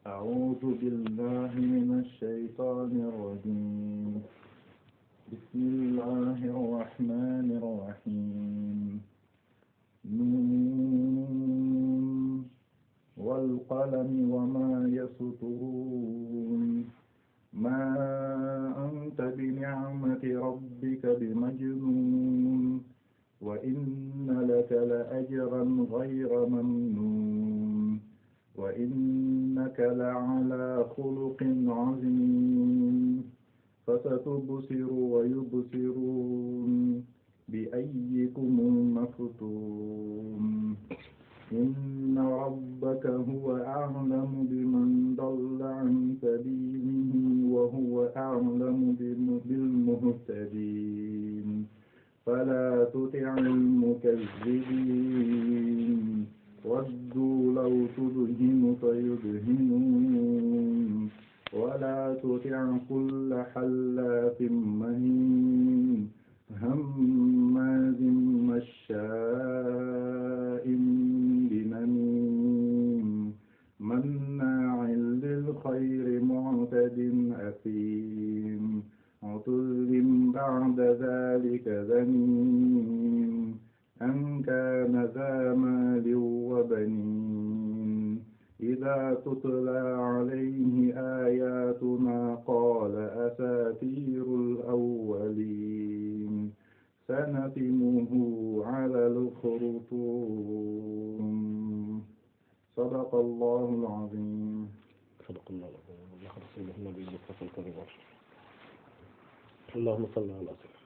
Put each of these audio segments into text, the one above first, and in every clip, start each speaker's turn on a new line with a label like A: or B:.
A: أعوذ بالله من الشيطان الرجيم بسم الله الرحمن الرحيم نون والقلم وما يسطرون ما أنت بنعمة ربك بمجنون وإن لك لأجرا غير ممنون وإنك لعلى خلق عظيم فستبصر ويبصرون بأيكم المفتون إن ربك هو أعلم بمن ضل عن سبيله وهو أعلم بالمهتدين فلا تطع المكذبين ودوا لو تدهن فيدهنون ولا تطع كل حلاف مهين هماز مشاء بنميم مناع للخير معتد أثيم عتل بعد ذلك ذنيم أن كان ذا مال وبنين إذا تتلى عليه آياتنا قال أساطير الأولين سنتمه على الخرطوم صدق الله العظيم
B: صدق الله العظيم الله رسوله النبي المصطفى الكريم اللهم صل على سيدنا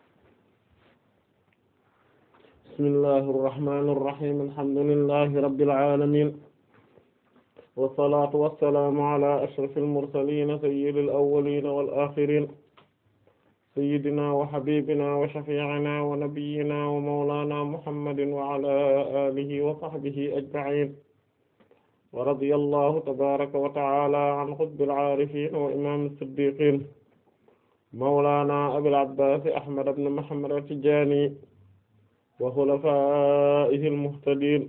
B: بسم الله الرحمن الرحيم الحمد لله رب العالمين والصلاة والسلام على أشرف المرسلين سيد الأولين والآخرين سيدنا وحبيبنا وشفيعنا ونبينا ومولانا محمد وعلى آله وصحبه أجمعين ورضي الله تبارك وتعالى عن قطب العارفين وإمام الصديقين مولانا أبي العباس أحمد بن محمد التجاني وخلفائه المهتدين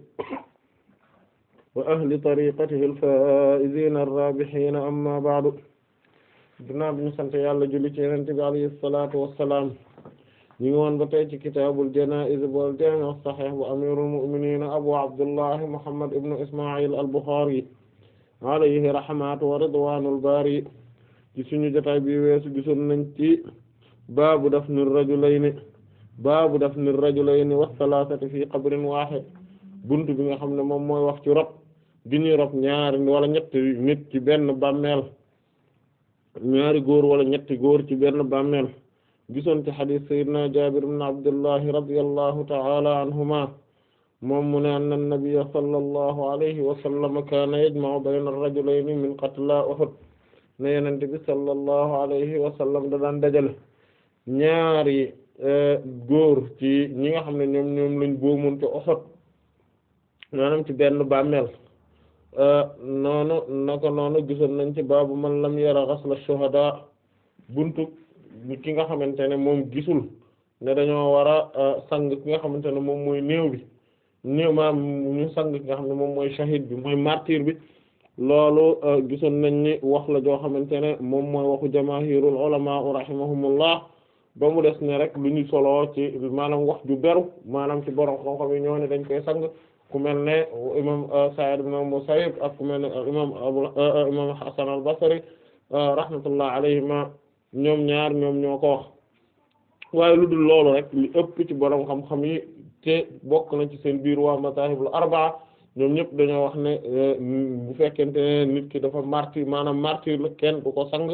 B: وأهل طريقته الفائزين الرابحين أما بعد ginnaaw bi ñu sant yàlla julli ci Yonent bi alayhi salaatu wassalaam ñu ngi woon ba tey ci kitaabul janaa'iz wal jaami' as-sahiih bu amiirul mu'miniin abu abdullahi muhammad ibnu isma'il al-Bukhari alayhi rahmatu wa ridwaanul baari ci suñu jotaay bi weesu gisoon nañ ci baabu dafni rajulayni baabu dafni rajulayni was-salaasati fi qabrin waahid buntu bi nga xam ne moom mooy wax ci rob gi ñuy rob ñaari wala ñetti nit ci benn bàmmeel ñaari góor wala ñetti góor ci benn bàmmeel gisoon ci xadiis sayyidina Jaabir ibn Abdullahi radiyallahu ta'ala anhuma moom mu ne anna nabiyya sallallahu alayhi wa sallam kaana yajma'u bayna ar-rajulayni min qatlaa Uhud ne yonent bi sallallahu alayhi wa sallam da daan dajale ñaari góor ci ñi nga xam ne ñoom ñoom lañ boomoon ci Uhud maanaam ci benn bàmmeel noonu naka noonu gisoon nañ ci baabu man lam yara ghasla shuhada buntu ki nga xamante ne moom gisul ne dañoo war a sang ki nga xamante ne moom mooy néew bi néew maam ñu sang ki nga xam ne moom mooy shahid bi mooy martyr bi loolu gisoon nañ ni wax la joo xamante ne moom mooy waxu jamaahirul ulama rahimahumullah ba mu des ne rek lu ñu solo ci maanaam wax ju beru maanaam ci borom xam-xam yi ñoo ne dañ koy sang ku mel ne imam Sa'id ibn Musayyib ak ku mel ne imam abu imam Hasan al-Basri rahmatullah alayhima ñoom ñaar ñoom ñoo ko wax waaye lu dul loolu rek li ëpp ci borom xam-xam yi te bokk na ci seen biir waa mazahibul arbaa ñoom ñëpp dañoo wax ne bu fekkente ne nit ki dafa martyr maanaam martyr la kenn du ko sang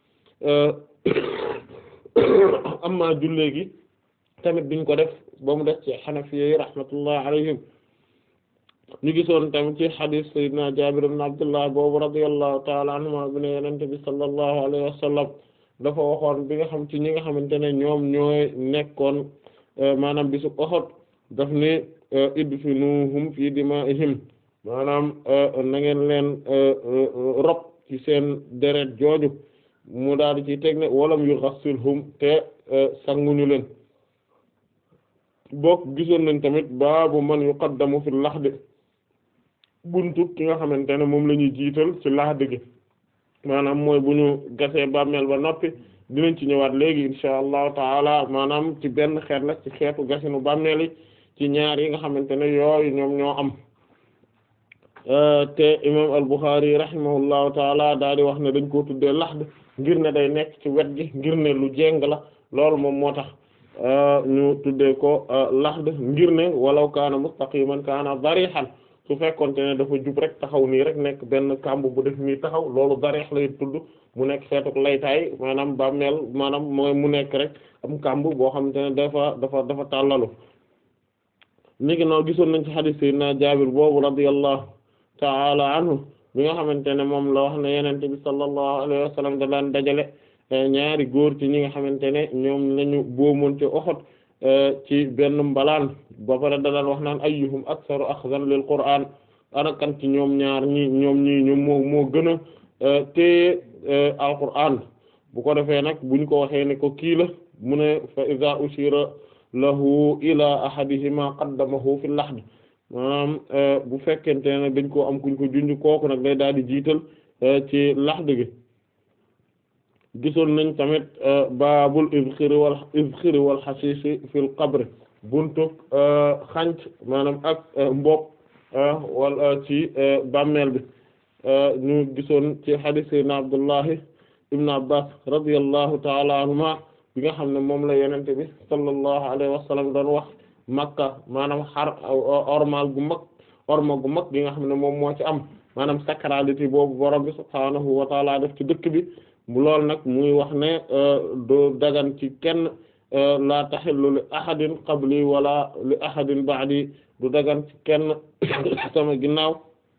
B: amma jullee gi tamit duñ ko def ba mu def ci xanafiye rahmatullah alayhim ñu gisoon tamit ci xadiis sayyidina Jaabir ibn Abdullah boobu radiyallahu ta'ala anhuma bi ne yenente bi sallallahu alayhi wa sallam dafa waxoon bi nga xam ci ñi nga xamante ne ñoom ñooy nekkoon maanaam bisu Uhud daf ni idfinuhum fi dimaa'ihim maanaam na ngeen leen rob ci seen deret jooju mu daal di ci teg ne walam yughassilhum te sanguñu leen bokk gisoon nañ tamit baabu man yuqaddamu fil lahdi buntu ki nga xamante ne moom la ñuy jiital ci laxd gi maanaam mooy bu ñu gasee bàmmeel ba noppi dinañ ci ñëwaat léegi insha allahu taala maanaam ci benn xeet la ci xeetu gasinu bàmmeel yi ci ñaar yi nga xamante ne yooyu ñoom ñoo am te imam al-Bukhari rahimahullahu taala daal di wax ne dañ koo tuddee laxd ngir ne day nekk ci wet gi ngir ne lu jéng la loolu moom moo tax ñu tuddee ko laxd ngir ne walaw kaana mustaqiman kaana darihan su fekkonte ne dafa jub rek taxaw nii rek nekk benn kàmb bu def nii taxaw loolu darih lay tudd mu nekk xeetuk laytaay maanaam bàmmeel maanaam mooy mu nekk rek am kàmb boo xamante ne dafa dafa dafa tàllalu léegi noonu gisoon nañ ci hadith sayyidina Jaabir boobu radiyallahu ta'ala anhu bi nga xamante ne moom la wax ne yenente bi sallallahu alayhi wa sallam da daan dajale ñaari góor ci ñi nga xamante ne ñoom lañu boomonte Uhud ci benn mbalaan ba pare da daan wax naan ayyuhum aktharu akhdhan lil qur'an ana kan ci ñoom ñaar ñi ñoom ñi ñoom moo moo gën a te alqur'an bu ko defee nag buñ ko waxee ne ko kii la mu ne fa iza ushira lahu ila ahadihima qaddamahu fi lahd maanaam bu fekkente ne dañ koo am kuñ ko junj kooku nag day daal di jiital ci lahd gi gisoon nañ tamit baabul izxiri wal izxiri wal xasiisi fil qabr buntu xanc maanaam ak mbopp wala ci bàmmeel bi ñu gisoon ci hadith sayyidina Abdullahi ibn Abbas radiyallahu ta'ala anhuma bi nga xam ne moom la yenente bi sallallahu alayhi wa sallam doon wax makka maanaam xar ormal gu mag orma gu mag gi nga xam ne moom moo ci am maanaam sacralité boobu borom bi subhaanahu wa ta'ala def ci dëkk bi bu lool nag muy wax ne do dagan ci kenn la tahillu li ahadin qabli wala li ahadin ba'di du dagan ci kenn sama ginnaaw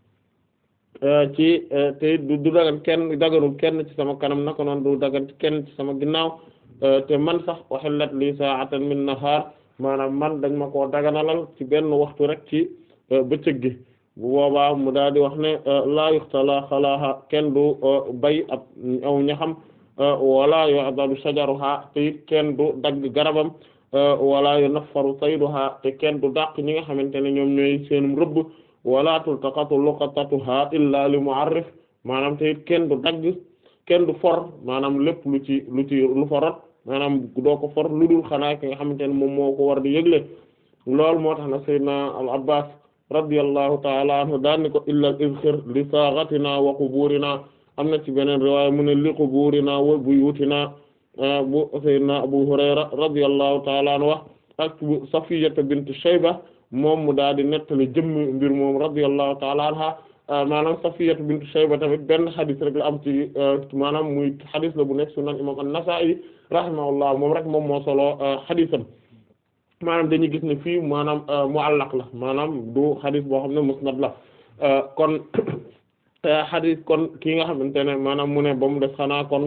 B: ci te du dagan kenn daganul kenn ci sama kanam naka noonu du dagan ci kenn ci sama ginnaaw te man sax uhillat li sa'atan min nahar maanaam man dañ ma koo daganalal ci benn waxtu rek ci bëccëg gi bu boobaa mu daal di wax ne laa yuxtala xalaaha kenn du bay ab aw ñaxam wala yu'dalu shajaruha te it kenn du dagg garabam wala yunaffaru sayduha te kenn du dàq ñi nga xamante ne ñoom ñooy seenum rëbb wala tultaqatu luqatatuha illa li mu'arrif maanaam te it kenn du dagg kenn du for maanaam lépp lu ci lu ci lu fa rot maanaam doo ko for lu dul xanaa ki nga xamante ne moom moo ko war di yëgle loolu moo tax na sayyidina al abbas radiyallahu ta'ala anhu daan ni ko illa al izkhir li saghatina wa quburina am na ci beneen riwaaya mu ne li quburina wa buyutina bu sayyidina abu hurayra radiyallahu ta'ala anhu wax ak bu safiyata bint shayba moom mu daal di nettali jëmmi mbir moom radiyallahu ta'ala anha maanaam safiyatu bint shayba tamit benn xadis rek la am ci maanaam muy xadis la bu nekk sunan imam an-nasa'i rahimahullah moom rek moom moo solo xadisam maanaam dañuy gis ne fii maanaam mu'allaq la maanaam du xadis boo xam ne musnad la kon xadis kon ki nga xamante ne maanaam mu ne ba mu def xanaa kon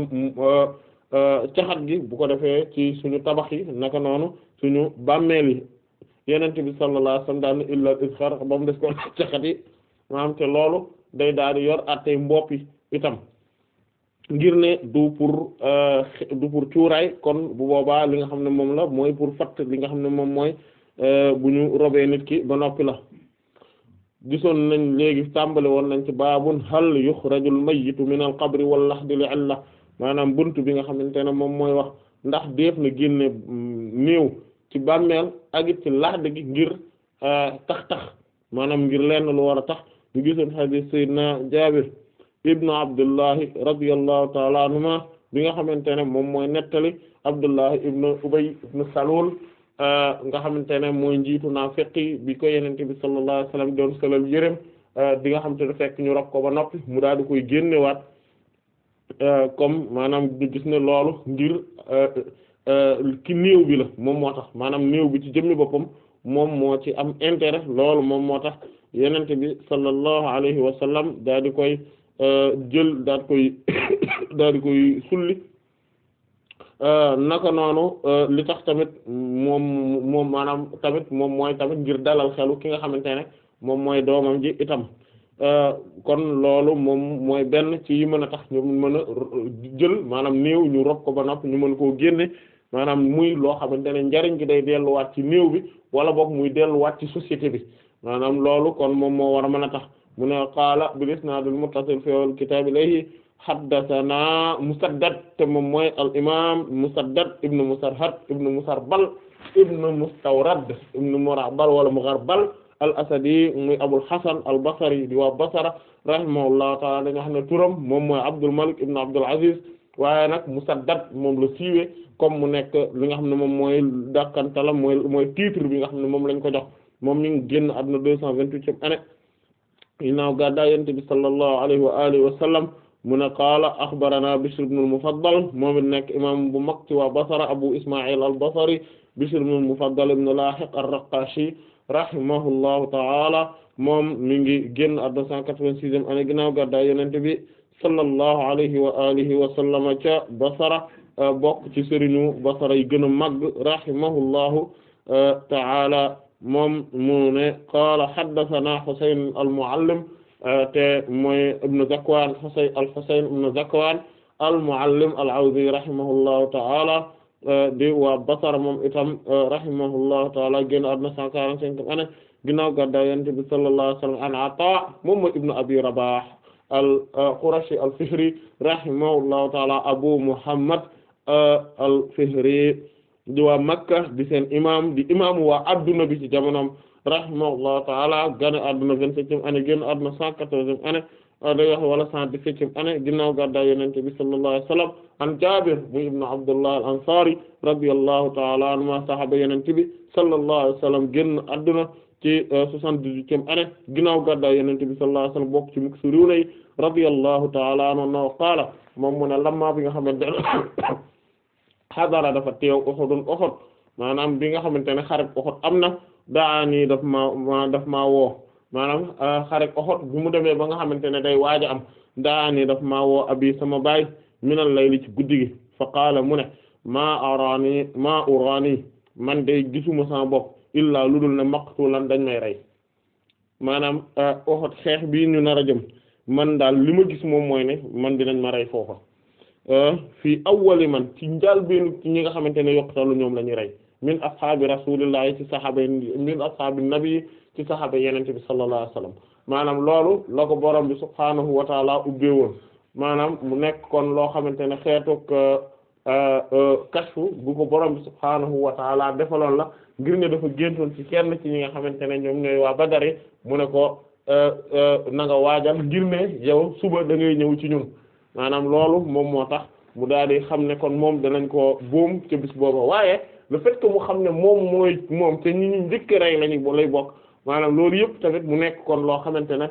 B: caxat gi bu ko defee ci suñu tabax yi naka noonu suñu bàmmeel yi yenente bi sallallahu alayhi wasallam daal illa isxar ba mu def kon caxat yi maanaam te loolu day daal di yor attey mbopp yi itam ngir ne du pour du pour cuuraay kon bu boobaa li nga xam ne moom la mooy pour fatt li nga xam ne moom mooy bu ñu robee nit ki ba noppi la gisoon nañ léegi tàmbali woon nañ ci baabun hal yukhrajul mayyitu min al qabri wal lahdi li illa maanaam buntu bi nga xamante ne moom mooy wax ndax def na génne néew ci bàmmeel ak it ci lahd gi ngir tax tax maanaam ngir lenn lu war a tax ñu gisoon hadith sayyidina Jaabir ibnu Abdullahi radiyallahu ta'ala anhuma bi nga xamante ne moom mooy nettali Abdullahi ibnu Ubay ibnu Salul nga xamante ne mooy njiitu naafiqi bi ko yenente bi sallallahu alayhi wasallam doon solal yërëm di nga xamante ne fekk ñu rob ko ba noppi mu daal di koy génnewaat comme maanaam ñu gis ne loolu ngir ki néew bi la moom moo tax maanaam néew bi ci jëmmi boppam moom moo ci am intérêt loolu moom moo tax yenente bi sallallahu alayhi wa sallam daal di koy jël daal di koy daal di koy sulli naka noonu li tax tamit moom moom maanaam tamit moom mooy tamit ngir dalal xelu ki nga xamante ne moom mooy doomam ji itam kon loolu moom mooy benn ci yi mën a tax ñu mën a jël maanaam néew ñu rob ko ba noppi ñu mën koo génne maanaam muy loo xamante ne njariñ gi day delluwaat ci néew bi wala boog muy delluwaat ci société bi maanaam loolu kon moom moo war a mën a tax mu ne qaala bil isnaad al muttasil fi al kitaab ilayhi haddathana Musaddad te moom mooy al imaam Musaddad ibn Musarhad ibn Musarbal ibn Mustawrad ibn Murabal wala Mugharbal al asadi muy Abul Hasan al Basri di waa Basra rahimahullahu ta'ala dañu xam ne turam moom mooy Abdul Malik ibn Abdul Aziz waaye nag Musaddad moom la siiwee comme mu nekk li nga xam ne moom mooy dàkkantalam mooy mooy titre bi nga xam ne moom lañ ko jox moom mi ngi génn àdduna deux cent vingt-huitième année ginnaaw gàddaay Yonent bi sallallahu alayhi wa alihi wa sallam mu ne qaala axbarana Bishr ibn al-Mufaddal moom it nekk imam bu mag ci waa Basra Abu Isma'il al-Basri Bishr ibn al-Mufaddal ibn Lahiq ar-Raqashi rahimahullahu ta'ala moom mi ngi génn àdduna cent quatre-vingt-sixième année ginnaaw gàddaay Yonent bi sallallahu alayhi wa alihi wa sallama ca Basra bokk ci sëriñu Basra yi gën a màgg rahimahullahu ta'ala moom mu ne qaala haddathana Husayn al-Mu'allim te mooy ibnu Zakwan Husayn al-Husayn ibnu Zakwan al-Mu'allim al-Awzi rahimahullahu ta'ala di waa Basra moom itam rahimahullahu ta'ala génn àdduna cent quarante-cinq année ginnaaw gàddaay Yonent bi sallallahu alayhi wa sallam an Ata moom mooy ibnu Abi Rabah al-Qurashi al-Fihri rahimahullahu ta'ala Abu Muhammad al-Fihri di waa Makka di seen imam di imaamu waa adduna bi ci jamonoom rahimahullahu ta'ala gane adduna vingt-septième année génn adduna cent quatorzième année day wax wala cent dix-septième année ginnaaw gàddaay Yonent bi sallallahu alayhi wa sallam an Jaabir mu ibnu Abdullah al-Ansari radiyallahu ta'ala anhuma sahaba Yonent bi sallallahu alayhi wa sallam génn adduna ci soixante-dix-huitième année ginnaaw gàddaay Yonent bi sallallahu alayhi wa sallam bokk ci muksiruna yi radiyallahu ta'ala anhu no qaala moom mu ne lamma bi nga xamante ne xadara dafa teew Uhudun Uhud maanaam bi nga xamante ne xareb Uhud am na daani daf ma daf maa woo maanaam xareb Uhud bu mu demee ba nga xamante ne day waaj a am daani daf maa woo abi sama baay minal layli ci guddi gi fa qaala mu ne maa araani maa uraani man day gisuma sama bopp illaa lu dul ne maqtulan dañ may rey maanaam Uhud xeex bii ñu nar a jëm man daal li ma gis moom mooy ne man dinañ ma rey foofa fii awwali man ci njaal benn ci ñi nga xamante ne yokkutalu ñoom la ñuy rey min ashaabi rasulillahi ci saxaaba min ashaabi nabi ci saxaaba yenente bi sallallahu alayhi wasallam maanaam loolu la ko borom bi subhaanahu wa taala ubbee woon maanaam mu nekk kon loo xamante ne xeetuk kashfu bu ko borom bi subhaanahu wa taala defaloon la ngir ne dafa géntoon ci kenn ci ñi nga xamante ne ñoom ñooy waa Badari mu ne ko na nga waajal ngir ne yow suba da ngay ñëw ci ñun maanaam loolu moom moo tax mu daal di xam ne kon moom danañ ko boom ca bis booba waaye le fait que mu xam ne moom mooy moom te ñi ñu njëkk rey lañu lay bokk maanaam loolu yëpp tamit mu nekk kon loo xamante ne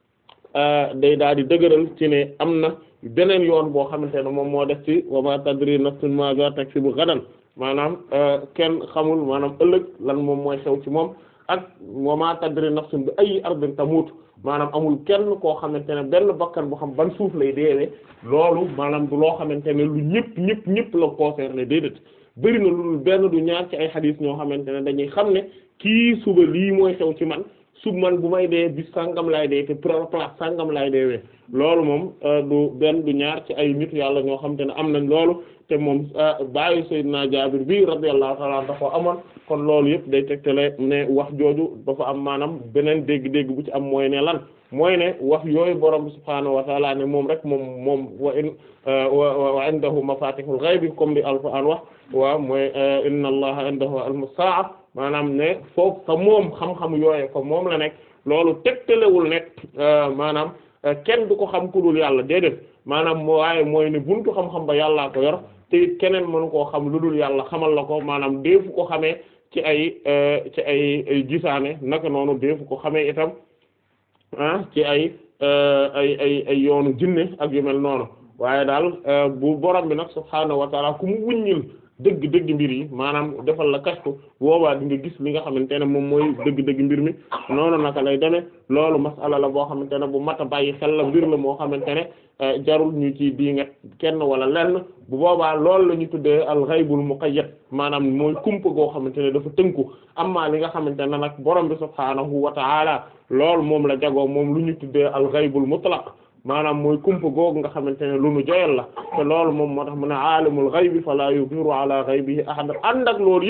B: day daal di dëgëral ci ne am na beneen yoon boo xamante ne moom moo def ci wa ma tadri nafsun ma za taksibu gadan maanaam kenn xamul maanaam ëllëg lan moom mooy xew ci moom ak wa ma tadri nafsun bi ay ardin tamut maanaam amul kenn koo xamante ne benn bakkan boo xam ban suuf lay deewee loolu maanaam du loo xamante ne lu ñëpp ñëpp ñëpp la concerné déedéet bëri na lu benn du ñaar ci ay xadiis ñoo xamante ne dañuy xam ne kii suba lii mooy xew ci man sub man bu may dee bis sàngam laay dee te place sàngam laay deewee loolu moom du benn du ñaar ci ay nit yàlla ñoo xamante ne am nañ loolu te moom bàyyi Seydina Jaabir bi radiyallahu ta'ala dafa amoon kon loolu yëpp day tegtale ne wax jooju dafa am maanaam beneen dégg-dégg bu ci am mooy ne lan mooy ne wax yooyu borom bi subhaanahu wa ta'ala ne moom rek moom moom wa in wa indahu mafatihul ghaybi comme di alquran wax waaw mooy inna allaha indahu ilmu sa'a maanaam ne foofu fa moom xam-xam yooye fa moom la nekk loolu tegtalewul ne maanaam kenn du ko xam ku dul yàlla déedéet maanaam waaye mooy ne buntu xam-xam ba yàllaa ko yor te it keneen mënu koo xam lu dul yàlla xamal la ko maanaam deefu ko xamee ci ay ci ay ay gisaane naka noonu deefu ko xamee itam ah ci ay ay ay ay yoonu jinne ak yu mel noonu waaye daal bu borom bi nag subhaanahu wa taala ku mu wuññil dëgg-dëgg mbir yi maanaam defal la kashfu boobaa di nga gis li nga xamante ne moom mooy dëgg-dëgg mbir mi noonu naka lay demee loolu masala la boo xamante ne bu mat a bàyyi xel la mbir la moo xamante ne jarul ñu ci di nga kenn wala lenn bu boobaa loolu la ñu tuddee al ghaybul muqayyad maanaam mooy kumpa goo xamante ne dafa tënku amma li nga xamante ne nag borom bi subhaanahu wa ta'ala loolu moom la jagoo moom lu ñu tuddee al ghaybul mutlaq maanaam mooy kumpa googu nga xamante ne lu nu joyal la te loolu moom moo tax mu ne aalimul ghaybi fala yuzhiru ala ghaybihi ahad ànd ak loolu yëpp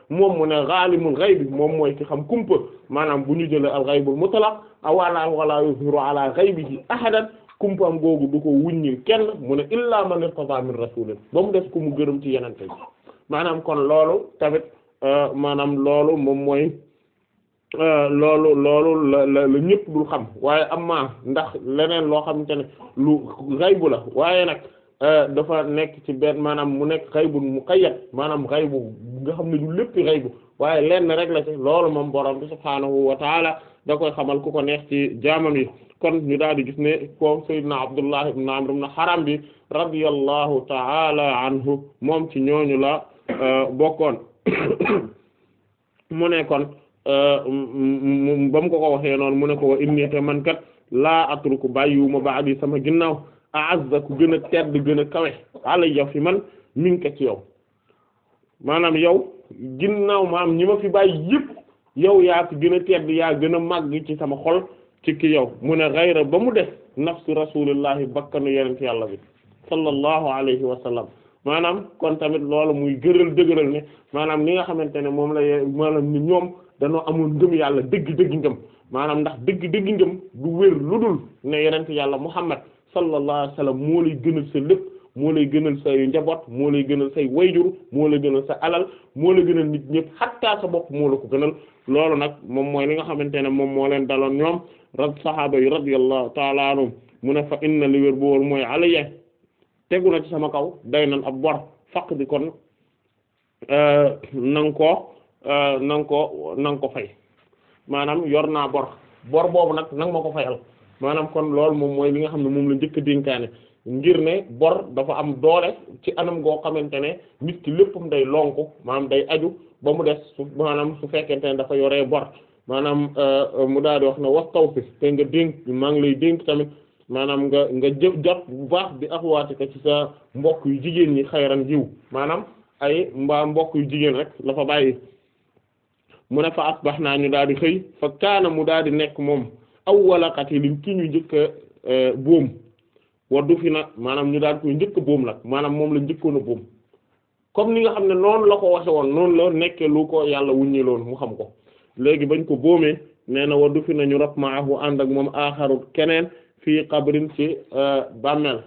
B: moom mu ne ghalimul ghaybi moom mooy ki xam kumpa maanaam bu ñu jëlee al ghaybul mutlaq awala wala yuzhiru ala ghaybihi ahadan kumpaam googu du ko wuññil kenn mu ne illa man irtada min rasulin ba mu def ku mu gërëm ci yenente bi maanaam kon loolu tamit maanaam loolu moom mooy loolu loolu la la la ñëpp dul xam waaye amma ndax leneen loo xamante ne lu xaybu la waaye nag dafa nekk ci benn maanaam mu nekk xaybu muqayyad maanaam xaybu nga xam ne du lépp xaybu waaye lenn rek la ci loolu moom borom bi subhaanahu wa taala da koy xamal ku ko neex ci jaamam yi kon ñu daal di gis ne ko sayyidna Abdullah ibn Amr ibn Haram bi radiyallahu taala anhu moom ci ñooñu la bokkoon mu ne kon ba mu ko ko waxee noonu mu ne ko wa inni te man kat laa atruku bàyyiwuma ba'di sama ginnaaw a'azza ku gën a tedd gën a kawe alayya fi man minka ci yow maanaam yow ginnaaw maam ñi ma fi bàyyi yëpp yow yaa fi gën a tedd yaa gën a màgg ci sama xol ci ki yow mu ne ghayra ba mu def nafsu rasulillahi bakkanu yenent yàlla bi sallallahu alayhi wa sallam maanaam kon tamit loolu muy gëral dëgëral ne maanaam li nga xamante ne moom la ye maanaam ni ñoom dañoo amoon ngëm yàlla dëgg dëgg ngëm maanaam ndax dëgg dëgg ngëm du wér lu dul ne yenent yàlla muhammad sallallahu alayhi wa sallam moo lay gënal sa lépp moo lay gënal say njaboot moo lay gënal say wayjur moo lay gënal sa alal moo lay gënal nit ñëpp xattaa sa bopp moo la ko gënal loolu nag moom mooy li nga xamante ne moom moo leen daloon ñoom rab sahaaba yi radiyallahu ta'ala anhum mu ne fa inna li wér bu wóor mooy alayya tegu na ci sama kaw day nan ab bor faq di kon na nga ko na nga ko na nga ko fay maanaam yor naa bor bor boobu nag nanga ma ko fayal maanaam kon loolu moom mooy li nga xam ne moom la njëkk a dénkaane ngir ne bor dafa am doole ci anam goo xamante ne nit ki léppam day lonku maanaam day aju ba mu des su maanaam su fekkente ne dafa yoree bor maanaam mu daal di wax ne wastaw fi te nga dénk maa ngi lay dénk tamit maanaam nga nga jë jot bu baax bi axwaati ko ci sa mbokk yu jigéen ñi xayran jiw maanaam ay mbaa mbokk yu jigéen rek la fa bàyyi mu ne fa asbax naa ñu daal di xëy fa kaana mu daal di nekk moom awwala qatilin ki ñu njëkk a boom waddu fi na maanaam ñu daal koy njëkk a boom nag maanaam moom la njëkkoon a boom comme ni nga xam ne noonu la ko waxe woon noonu la nekkee lu ko yàlla wuññiloon mu xam ko léegi bañ ko boomee nee na waddu fi na ñu rab maahu ànd ak moom aaxaru keneen fii qabrin ci bàmmeel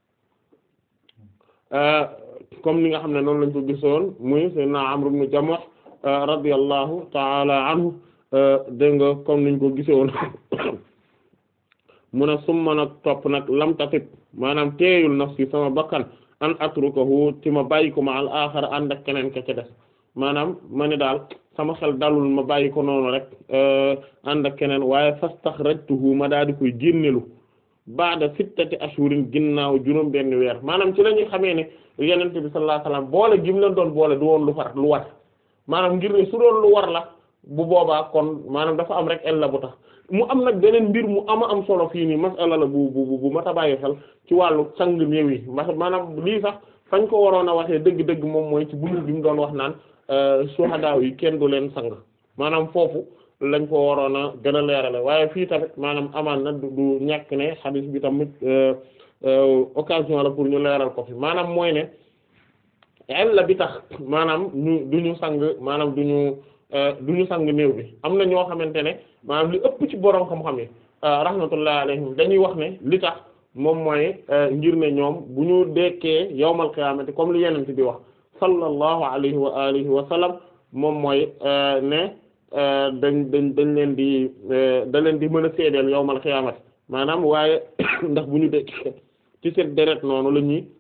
B: comme ni nga xam ne noonu lañ ko gisoon muy sayyidina Amr ibn Jamuh radiyallahu ta'ala anhu dégg nga comme niñ ko gisoon mu ne summa nag topp nag lam tatib maanaam teeyul nafsi sama bakkan an atrukahu ci ma bàyyi ko ma al axar ànd ak keneen ka ca des maanaam ma ne daal sama xel dalul ma bàyyi ko noonu rek ànd ak keneen waaye fastaxrajtuhu ma daal di koy génnelu baada sittati ashurin ginnaaw juróom benn weer maanaam ci la ñuy xamee ne yonent bi sallallahu alayhi wasallam boole gi mu leen doon boole du woon lu far lu war maanaam ngir ne su doon lu war la bu boobaa kon maanaam dafa am rek el la bu tax mu am nag beneen mbir mu ama am solo fii nii masala la bu bu bu mat a bàyyi xel ci wàllu sang néew yi maanaam lii sax fañ ko waroon a waxee dëgg-dëgg moom mooy ci buntu bi mu doon wax naan suhadaaw yi kenn du leen sang maanaam foofu lañ ko waroon a gën a leerale waaye fii tamit maanaam amaan na du ñàkk ne xadiis bi tamit occasion la pour ñu leeral ko fi maanaam mooy ne la bi tax maanaam ñu du ñu sang maanaam du ñu du ñu sang néew bi am na ñoo xamante ne maanaam li ëpp ci borom xam-xam yi rahmatullahi alayhim dañuy wax ne li tax moom mooy ngir ne ñoom bu ñu dekkee yawmal qiyaamati comme li yenente bi wax sallallahu alayhi wa alihi wa sallam moom mooy ne dañ dañ dañ leen di da leen di mën a seedeel yawmal qiyaamati maanaam waaye ndax bu ñu dekkee ci seen deret noonu la ñuy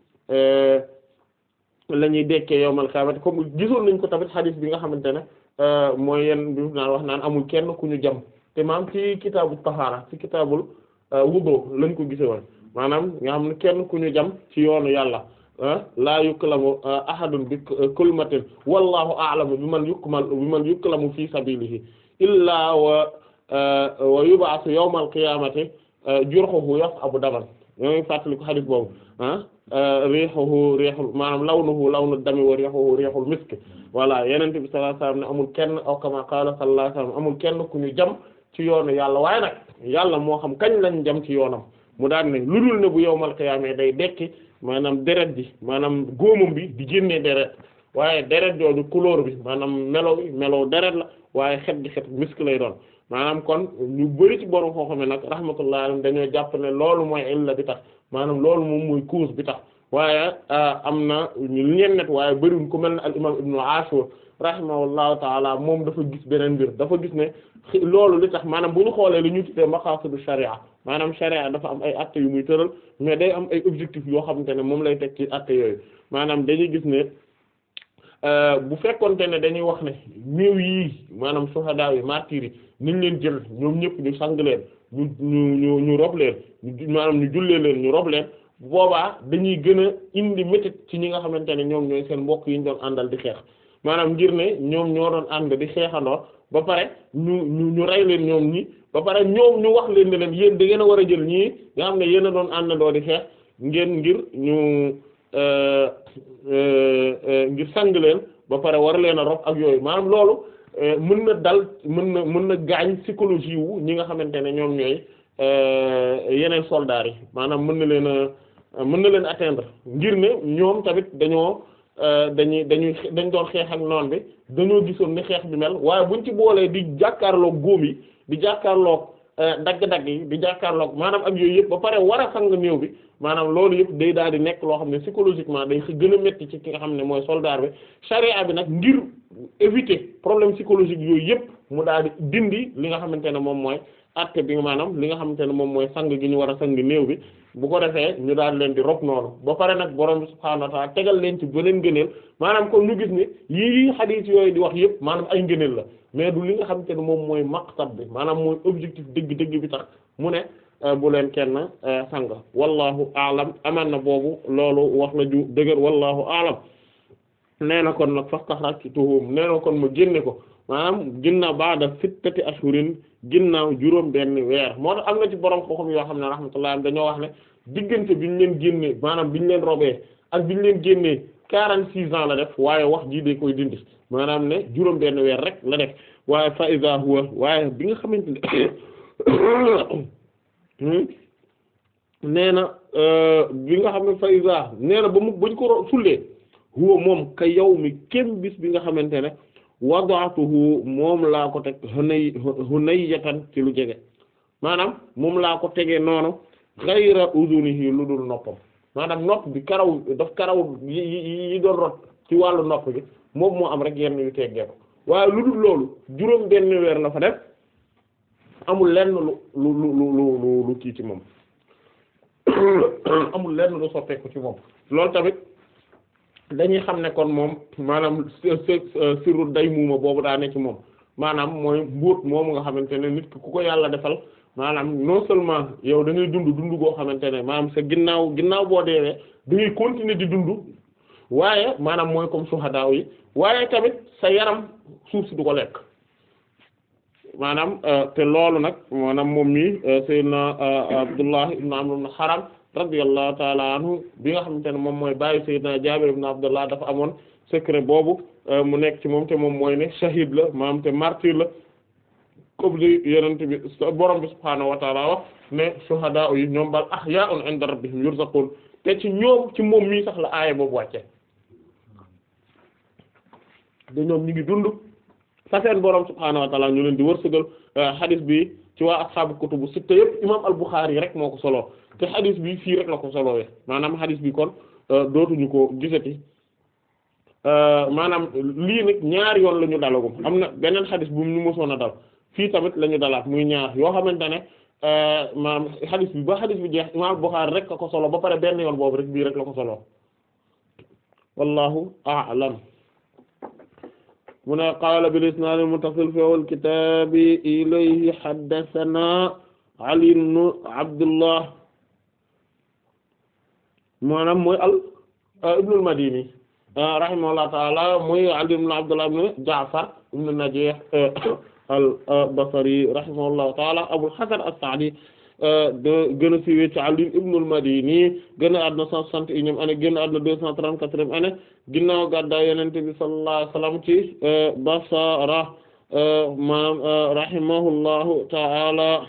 B: la ñuy dekkee yawmal qiyaamati comme gisoon nañ ko tamit xadiis bi nga xamante ne mooy yenn bi naan wax naan amul kenn ku ñu jam te maam ci kitaabu tahaara ci kitaabul wudu lañ ko gise woon maanaam nga xam ne kenn ku ñu jam ci yoonu yàlla laa yuklamu ahadun bi kulmatin wallahu a'lamu bi man yukmal bi man yuklamu fi sabilihi illaa wa wa yub'athu yawmal qiyamati jurhuhu yas'abu daman ñoo ngi fàttali ko hadith boobu ah rihuhu rihul maanaam lawnuhu lawnu dami wa rihuhu rihul misk voilà yeneen bi sallallahu alayhi wasallam ne amul kenn aw kama qala sallallahu alayhi wasallam amul kenn ku ñu jam ci yoonu yàlla waaye nag yàlla moo xam kañ lañ jam ci yoonam mu daan ne lu dul ne bu yowmal qiyaamee day dekki maanaam deret ji maanaam góomam bi di génnee deret waaye deret jooju couleur bi maanaam melo bi melo deret la waaye xet gi xet misk lay doon maanaam kon ñu bari ci borom foo xam ne nag rahmatullah alayhi dañoo jàpp ne loolu mooy illa bi tax maanaam loolu moom mooy cause bi tax waaye am na ñeen net waaye bariwuñ ku mel ne al imam ibnu ashur rahimahullahu taala moom dafa gis beneen mbir dafa gis ne loolu li tax maanaam bu ñu xoolee li ñu tuddee maqasidu sharia maanaam sharia dafa am ay atte yu muy tëral mais day am ay objectifs yoo xamante ne moom lay teg ci atte yooyu maanaam dañuy gis ne bu fekkonte ne dañuy wax ne néew yii maanaam suhadaa yi martyrs yi niñ leen jël ñoom ñëpp ñu sang leen ñu ñu ñu ñu rob leen maanaam ñu jullee leen ñu rob leen bu boobaa dañuy gën a indi métit ci ñi nga xamante ne ñoom ñooy seen mbokk yi ñu doon àndal di xeex maanaam ngir ne ñoom ñoo doon ànd di xeexandoo ba pare ñu ñu ñu rey leen ñoom ñi ba pare ñoom ñu wax leen ne leen yéen da ngeen a war a jël ñii nga xam ne yéen a doon àndandoo di xeex ngeen ngir ñu ngir sang leen ba pare war leen a rob ak yooyu maanaam loolu mën na dal mën na mën na gaañ psychologie wu ñi nga xamante ne ñoom ñooy yeneen soldats yi maanaam mën na leen a mën na leen atteindre ngir ne ñoom tamit dañoo dañuy dañuy dañ doon xeex ak noon bi dañoo gisoon ni xeex bi mel waaye buñ ci boolee di jàkkaarloog góom yi di jàkkaarloog dagg-dagg yi di jàkkaarloog maanaam ak yooyu yëpp ba pare war a sang néew bi maanaam loolu yëpp day daal di nekk loo xam ne psychologiquement day gën a metti ci ki nga xam ne mooy soldat bi charia bi nag ngir éviter problème psychologique yooyu yëpp mu daal di dindi li nga xamante ne moom mooy acte bi maanaam li nga xamante ne moom mooy sang gi ñu war a sang néew bi bu ko defee ñu daal leen di rob noonu ba pare nag borom bi subhaanahu wa ta'ala tegal leen ci beneen ngëneel maanaam kon ñu gis ne yii xadiis yooyu di wax yëpp maanaam ay ngëneel la mais du li nga xamante ne moom mooy maqsad bi maanaam mooy objectif dëgg-dëgg bi tax mu ne bu leen kenn sang wallahu aalam aman na boobu loolu wax la ju dëgër wallahu aalam nee na kon nag fastaxrajtuhum nee na kon ma génne ko maanaam ginnaaw baada sittati ashhurin ginnaaw juróom benn weer moo tax am na ci borom xam-xam yoo xam ne rahmatullah dañoo wax ne diggante bi ñu leen génnee maanaam bi ñu leen robee ak bi ñu leen génnee quarante six ans la def waaye wax jii day koy dindi maanaam ne juróom benn weer rek la def waaye fa iza huwa waaye bi nga xamante ne nee na bi nga xam ne fa iza nee na ba mu bañ ko sullee huwa moom ka yawmi kem bis bi nga xamante ne wada'tuhu moom laa ko teg hunay hunayatan ci lu jege maanaam moom laa ko tegee noonu ghayra udunihi lu dul noppam maanaam nopp bi karaw daf karaw yi yi doon rot ci wàllu nopp bi moom moo am rek yenn yu teggee ko waaye lu dul loolu juróom benn weer la fa def amul lenn lu lu lu lu lu kii ci moom amul lenn lu soppeeku ci moom loolu tamit dañuy xam ne kon moom maanaam sirru day muuma boobu daa ne ci moom maanaam mooy mbóot moomu nga xamante ne nit ki ku ko yàlla defal maanaam non seulement yow da ngay dund dund goo xamante ne maanaam sa ginnaaw ginnaaw boo deewee da ngay continuer di dund waaye maanaam mooy comme suhadaaw yi waaye tamit sa yaram suuf si du ko lekk maanaam te loolu nag maanaam moom mi sayyidina Abdullah ibn Amr ibn Haram radiyallahu taala anhu bi nga xamante ne moom mooy bàyyi sayyidina Jaabir ibn Abdullah dafa amoon secret boobu mu nekk ci moom te moom mooy ne shahid la maanaam te martyr la comme li yonent bi borom bi subhaanahu wa taala wax ne shuhadaa yi ñoom bal ahyaa'un 'inda rabbihim yurzaqun te ci ñoom ci moom mii sax la aaya boobu wàcce de ñoom ñu ngi dund fa seen borom subhaanahu wa taala ñu leen di wërsëgal hadith bi ci waa ashaabu kutubu sitta yëpp imaam al-Bukhari rek moo ko solo te hadith bi fii rek la ko solowee maanaam hadith bi kon dootuñu ko gisati maanaam lii nag ñaari yoon la ñu dalagum am na beneen hadith bu ñu mosoon a dal fii tamit la ñu dalaat muy ñaar yoo xamante ne maanaam hadith bi ba hadith bi jeex imaam al-Bukhari rek la ko solo ba pare benn yoon boobu rek bii rek la ko solo wallahu a'lam mu ne qaala bil isnaad al muttasil fi awwal kitaabi ilayhi haddasanaa Ali ibn Abdullah maanaam mooy al ibn al Madini rahimahullahu ta'ala mooy Ali ibn Abdullah ibn Ja'far ibn Najih al Basri rahimahullahu ta'ala Abul Hasan as-Sa'di de gën a siiwee ci Ali ibn al Madini gën a àdduna cent soixante et unième année gën a àdduna deux cent trente-quatrième année ginnaaw gàddaay Yonent bi sallallahu alayhi wa sallam ci Basra maam rahimahullahu ta'ala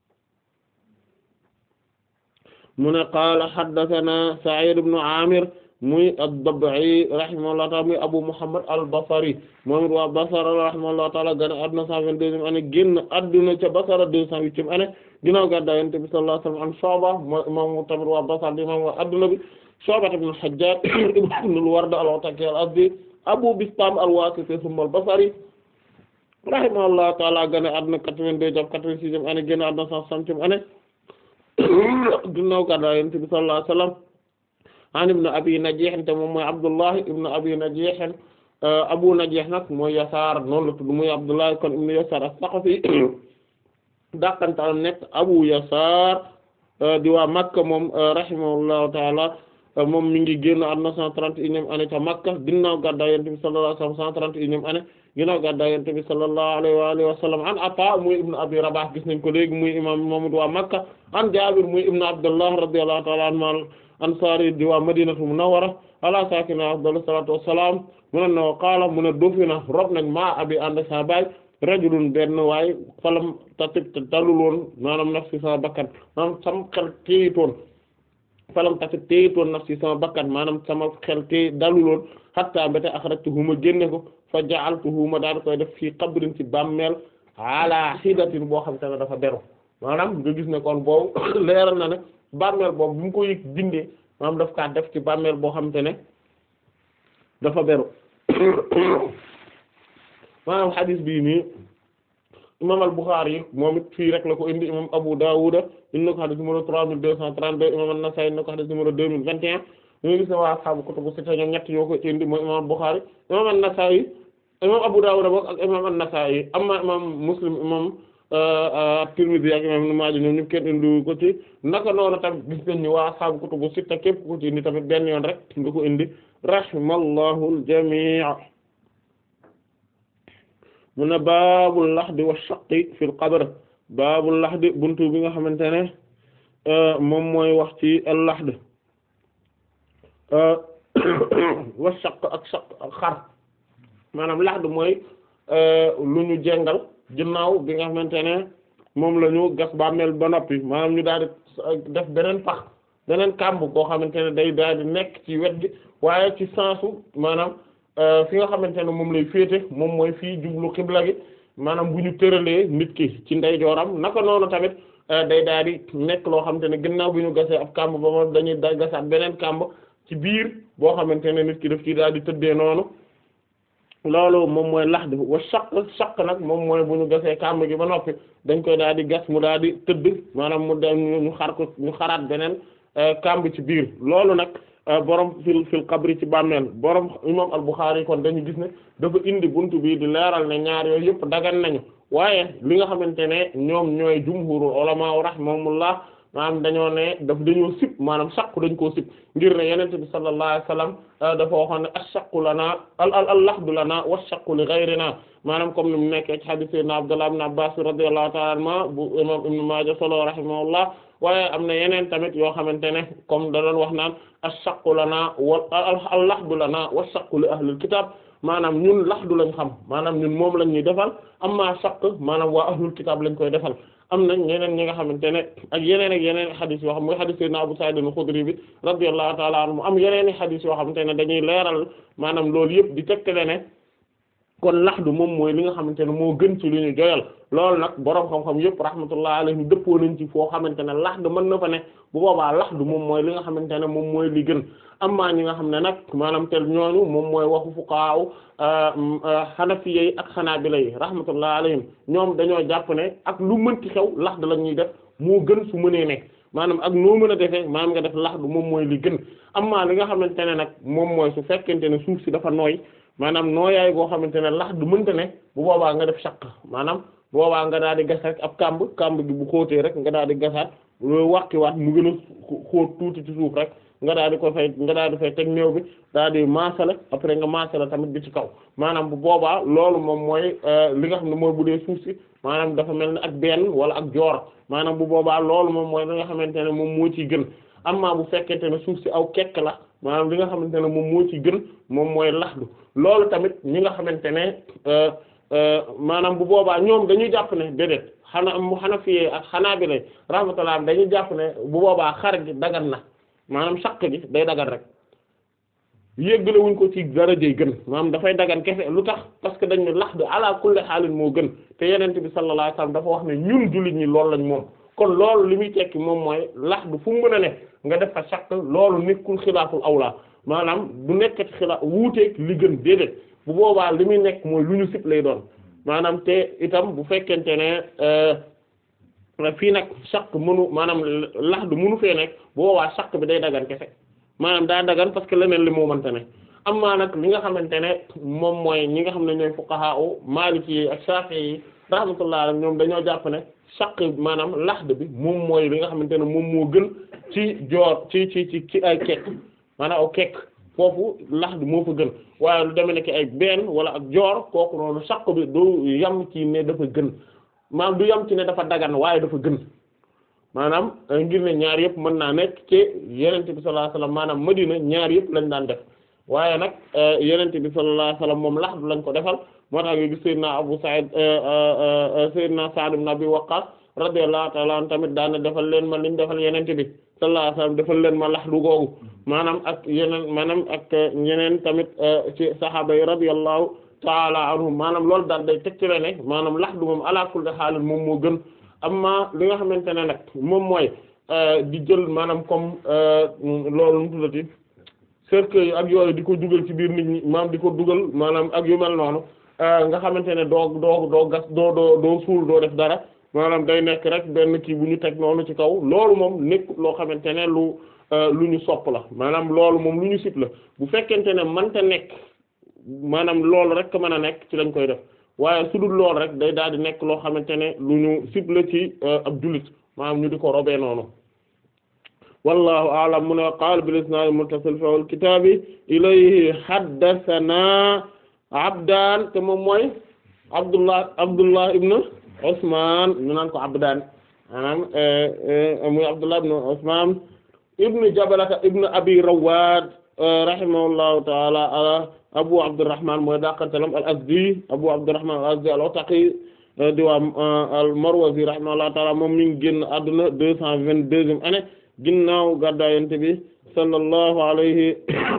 B: mu ne qaala haddathana Sa'id ibn Amir muy ad-Dab'i rahimahullahu ta'ala muy Abu Muhammad al-Basri moom it waa Basra rahimahullahu ta'ala gane adduna cent vingt-deuxième année génn adduna ca Basra deux cent huitième année ginnaaw gàddaay Yonent bi sallallahu alayhi wa sallam an Shu'ba moom tamit waa Basra di moom waa adduna bi Shu'ba ibn al-Hajjaj ibn al-Ward al-Ataki al-Azdi Abu Bistam al-Wasiti thumma al-Basri rahimahullahu ta'ala gane adduna quatre-vingt-deux jàpp quatre-vingt-sixième année génn adduna cent soixantième année ginnaaw gàddaay Yonent bi sallallahu alayhi wa sallam an ibn abi najih te moom mooy abdullah ibn abi najih abu najih nag mooy yasaar noonu la tudd muy abdullah kon ibn yasaar as-saqafi dàqantal nekk abu yasaar di waa makka moom rahimahullahu taala moom mi ngi génn àdduna cent trente et unième année ca makka ginnaaw gàddaay yonent bi sallallahu alayhi wa sallam cent trente et unième année ginnaaw gàddaay yonent bi sallallahu alayhi wa alihi wa sallam an ata muy ibn abi rabah gis nañ ko léegi muy imam moom waa makka an jaabir muy ibn abdullah radiyallahu taala anhu ansari di waa madinatu munawwara ala sakina afdalu salatu wassalam mu ne no qaala mu ne dofina rob nañ maa abi ànd sa baay rajulun benn waaye falam tatib te dalul woon maanaam nafsi sama bakkan maanaam sama xel téyitoon falam tatib téyitoon nafsi sama bakkan maanaam sama xel téy dalul woon hatta mbéte akhrajtuhu ma génne ko fa ja'altuhu ma daal koy def fii qabrin ci bàmmeel ala hidatin boo xam te ne dafa beru maanaam nga gis ne kon boobu leeral na ne bàmmeel boobu bu mu ko yëg dindee maanaam daf kaa def ci bàmmeel boo xamante ne dafa beru maanaam xadiis bii nii imam al-Bukhari yi moom it fii rek la ko indi imam Abu Dawud indi na ko xadiis numéro trois mille deux cent trente-deux imam an-Nasa'i indi na ko xadiis numéro deux mille vingt et un ñu gis ne waa ashaabu kutubu sitta ñoom ñett ñoo ko indi mooy imam al-Bukhari imam an-Nasa'i imam Abu Dawud bokk ak imam an-Nasa'i amma imam Muslim imam Tirmidhi ak imam Ibn Maaja ñoom ñëpp kenn indi ko ci naka noonu tamit gis nañ ni waa ashaabu kutubu sitta képp ko ci indi tamit benn yoon rek nga ko indi rahimallahu al-jamii' mu ne baabul laxdi wa shaqqi fil qabr baabul laxdi buntu bi nga xamante ne moom mooy wax ci al laxd wa shaqq ak shaqq ak xar maanaam laxd mooy lu ñu jengal ginnaaw bi nga xamante ne moom la ñu gas bàmmeel ba noppi maanaam ñu daal di def beneen pax beneen kàmb koo xamante ne day daal di nekk ci wet gi waaye ci sensu maanaam fi nga xamante ne moom lay féete moom mooy fii jublu xibla gi maanaam bu ñu tëralee nit ki ci ndeyjooram naka noonu tamit day daal di nekk loo xamante ne ginnaaw bi ñu gasee ab kàmb ba moom dañuy da gasaat beneen kàmb ci biir boo xamante ne nit ki daf ci daal di tëddee noonu loolu moom mooy laxd wa shaq shaq nag moom mooy bu ñu gasee kàmb gi ba noppi dañ koy daal di gas mu daal di tëdd maanaam mu dem ñu xar ko ñu xaraat beneen kàmb ci biir loolu nag borom fil fil qabri ci bàmmeel borom imam al-Bukhari kon dañu gis ne dafa indi buntu bi di leeral ne ñaar yooyu yëpp dagan nañu waaye li nga xamante ne ñoom ñooy jumhurul ulama rahimahumullah maanaam dañoo ne daf dañoo sib maanaam saqu dañ koo sib ngir ne yenente bi sallallahu alayhi wasallam dafa waxoon ne ash-shaqqu lana al al al lahdu lana wash-shaqqu li ghayrina maanaam comme ni mu nekkee ci hadith sayyidina Abdullah ibn Abbas radiyallahu ta'ala anhuma bu imam Ibn Majah solo rahimahullah waaye am na yeneen tamit yoo xamante ne comme da doon wax naan ash-shaqqu lana wa al lahdu lana wash-shaqqu li ahlil kitab maanaam ñun laxdu lañ xam maanaam ñun moom lañ ñuy defal amma shaqq maanaam waa ahlul kitab lañ koy defal am nañ ñeneen ñi nga xamante ne ak yeneen ak yeneen xadis yoo xam mooy xadis sayyidina Abu Sa'id al-Khudri bi radiyallahu ta'ala anhu am yeneen i xadis yoo xamante ne dañuy leeral maanaam loolu yëpp di tegtale ne kon laxdu moom mooy li nga xamante ne moo gën ci lu ñu joyal loolu nag boroom xam-xam yëpp rahmatullah alayhi dëppoo nañ ci foo xamante ne laxdu mën na fa ne bu boobaa laxdu moom mooy li nga xamante ne moom mooy li gën amma ñi nga xam ne nag maanaam tel ñooñu moom mooy waxu fuqaaw xanafiya yi ak xanaabila yi rahmatullah alayhim ñoom dañoo jàpp ne ak lu mënti xew laxdu la ñuy def moo gën su mënee nekk maanaam ak noo mën a defee maanaam nga def laxdu moom mooy li gën amma li nga xamante ne nag moom mooy su fekkente ne suuf si dafa nooy maanaam nooyaay boo xamante ne laxdu mënta ne bu boobaa nga def shaq maanaam boobaa nga daal di gas rek ab kàmb kàmb gi bu xóotee rek nga daal di gasaat loolu wàqiwaat mu gën a xóot tuuti ci suuf rek nga daal di ko fay nga daal di fay teg néew bi daal di maasale après nga maasale tamit bi ci kaw maanaam bu boobaa loolu moom mooy li nga xam ne mooy bu dee suuf si maanaam dafa mel ni ak benn wala ak joor maanaam bu boobaa loolu moom mooy li nga xamante ne moom moo ciy gën amma bu fekkente ne suuf si aw kekk la maanaam li nga xamante ne moom moo ci gën moom mooy laxdu loolu tamit ñi nga xamante ne maanaam bu boobaa ñoom dañuy jàpp ne déedéet xanaa mu xana fiyee ak xanaa bi lay rahmatullah dañuy jàpp ne bu boobaa xar gi dagan na maanaam saq gi day dagan rek yéggale wuñ ko ci darajey gën maanaam dafay dagan kese lu tax parce que dañ ne laxd ala kulli xaalin moo gën te yenent bi sallallahu alayhi wasallam dafa wax ne ñun jullit ñi loolu lañ moom kon loolu li muy tekki moom mooy laxd fu mu mën a ne nga def fa shakk loolu nekkul xilaaful awla maanaam du nekkati xilaaf wuuteeg li gën déedéet bu boobaa li muy nekk mooy lu ñu sib lay doon maanaam te itam bu fekkente ne fii nag shakk mënu maanaam laxd mënu fee nekk bu boobaa shakk bi day dagan kese maanaam daa dagan parce que leneen li moo mënta ne amma nag li nga xamante ne moom mooy ñi nga xam ne ñooy fuqaha u maliki yi ak shafi'i yi rahmatullah alayhim ñoom dañoo jàpp ne shakk maanaam laxd bi moom mooy li nga xamante ne moom moo gën ci joor ci ci ci ci ay kekk maanaam aw kekk foofu laxd moo fa gën waaye lu demee nekk ay benn wala ak joor kooku noonu shakk bi du yam ci ne dafa gën maanaam du yam ci ne dafa dagan waaye dafa gën maanaam ngir ne ñaar yëpp mën naa nekk ci yenente bi sallallahu alayhi wasallam maanaam Madina ñaar yëpp lañ daan def waaye nag yenente bi sallallahu alayhi wasallam moom laxdu lañ ko defal moo tax nga gis Seydina Abu Sa'id Seydina Sa'd ibn Abi Waqqas radiyallahu ta'ala anhu tamit daana defal leen ma liñ defal yenente bi sallallahu alayhi wasallam defal leen ma laxdu googu maanaam ak yeneen maanaam ak ñeneen tamit ci sahaaba yi radiyallahu ta'ala anhum maanaam loolu daal day tegtale ne maanaam laxdu moom ala kulli xaalin moom moo gën amma li nga xamante ne nag moom mooy di jël maanaam comme loolu mu tuddati cercueil yi ak yooyu di ko dugal ci biir nit ñi maanaam di ko dugal maanaam ak yu mel noonu nga xamante ne doo doo doo gas doo doo doo suul doo def dara maanaam day nekk rek benn kii bu ñu teg noonu ci kaw loolu moom nekk loo xamante ne lu lu ñu sopp la maanaam loolu moom lu ñu sib la bu fekkente ne mënta nekk maanaam loolu rek mën a nekk ci lañ koy def waaye su dul lool rek day daal di nekk loo xamante ne lu ñu cible ci ab jullit maanaam ñu di ko robee noonu wallahu a'lam mu ne qaala bil isnaad muttasil fi al kitaabi ilayhi haddathana abdaan te moom mooy abdullah abdullah ibn usman ñu naan ko abdaan maanaam muy abdullah ibn usman ibn jabalata ibn abi rawad rahimahullahu ta'ala abu abdurrahman mooy dàqantalam al azdi abu abdurrahman al azdi al otaqi di waa al marwazi rahimahullahu taala moom mi ngi génn àdduna deux cent vingt-deuxième année ginnaaw gàddaay Yonent bi sallallahu alayhi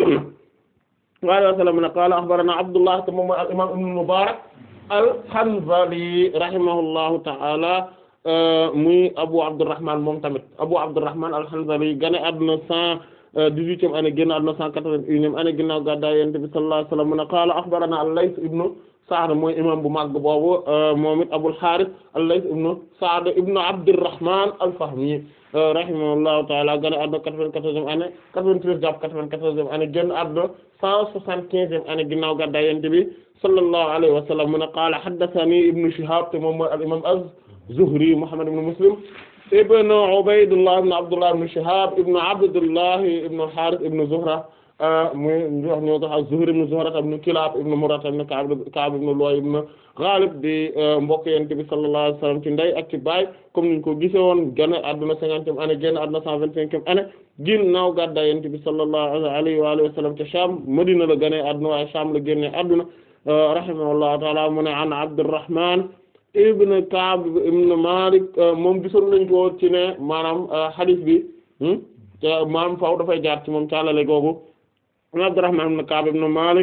B: wa alihi wa sallam ne qaala akhbarana abdullah te moom mooy al imam ibn mubarak al hanzali rahimahullahu taala muy abu abdurrahman moom tamit abu abdurrahman al hanzali gane àdduna cent dix-huitième année génn àdduna cent quatre-vingt-unième année ginnaaw gàddaay Yonent bi sallallahu alayhi wa sallam mu ne qaala akhbarana al-Layth ibnu Sa'd mooy imam bu mag boobu moom it Abul Harith al-Layth ibnu Sa'd ibnu Abdurrahman al-Fahmi rahimahullahu ta'ala génn àdduna quatre-vingt-quatorzième année quatre-vingt-treize jàpp quatre-vingt-quatorzième année génn àdduna cent soixante-quinzième année ginnaaw gàddaay Yonent bi sallallahu alayhi wa sallam mu ne qaala haddathani ibnu Shihab te moom mooy al-imam az-Zuhri Muhammad ibn Muslim ibn Ubaydullah ibn Abdullah ibn Shihab ibn Abdullah ibn Harith ibn Zuhra muy wax ñoo tax az-Zuhri ibn Zuhra ibn Kilab ibn Murra ibn Ka'b ibn Lu'ay ibn Ghalib di mbokk Yonent bi sallallahu alayhi wa sallam ci ndey ak ci baay comme niñ ko gisee woon gane àdduna cinquantième année génn àdduna cent vingt-cinquième année ginnaaw gàddaay Yonent bi sallallahu alayhi wa alihi wa sallam ca Sham Madina la gane àdduna waaye Sham la génne àdduna rahimahullahu ta'ala mu ne an Abdurrahman ibn Ka'b ibn Malik moom gisoon nañ ko ci ne maanaam hadith bi maanaam faaw dafay jaar ci moom caalale googu Abdurrahman ibn Ka'b ibn Malik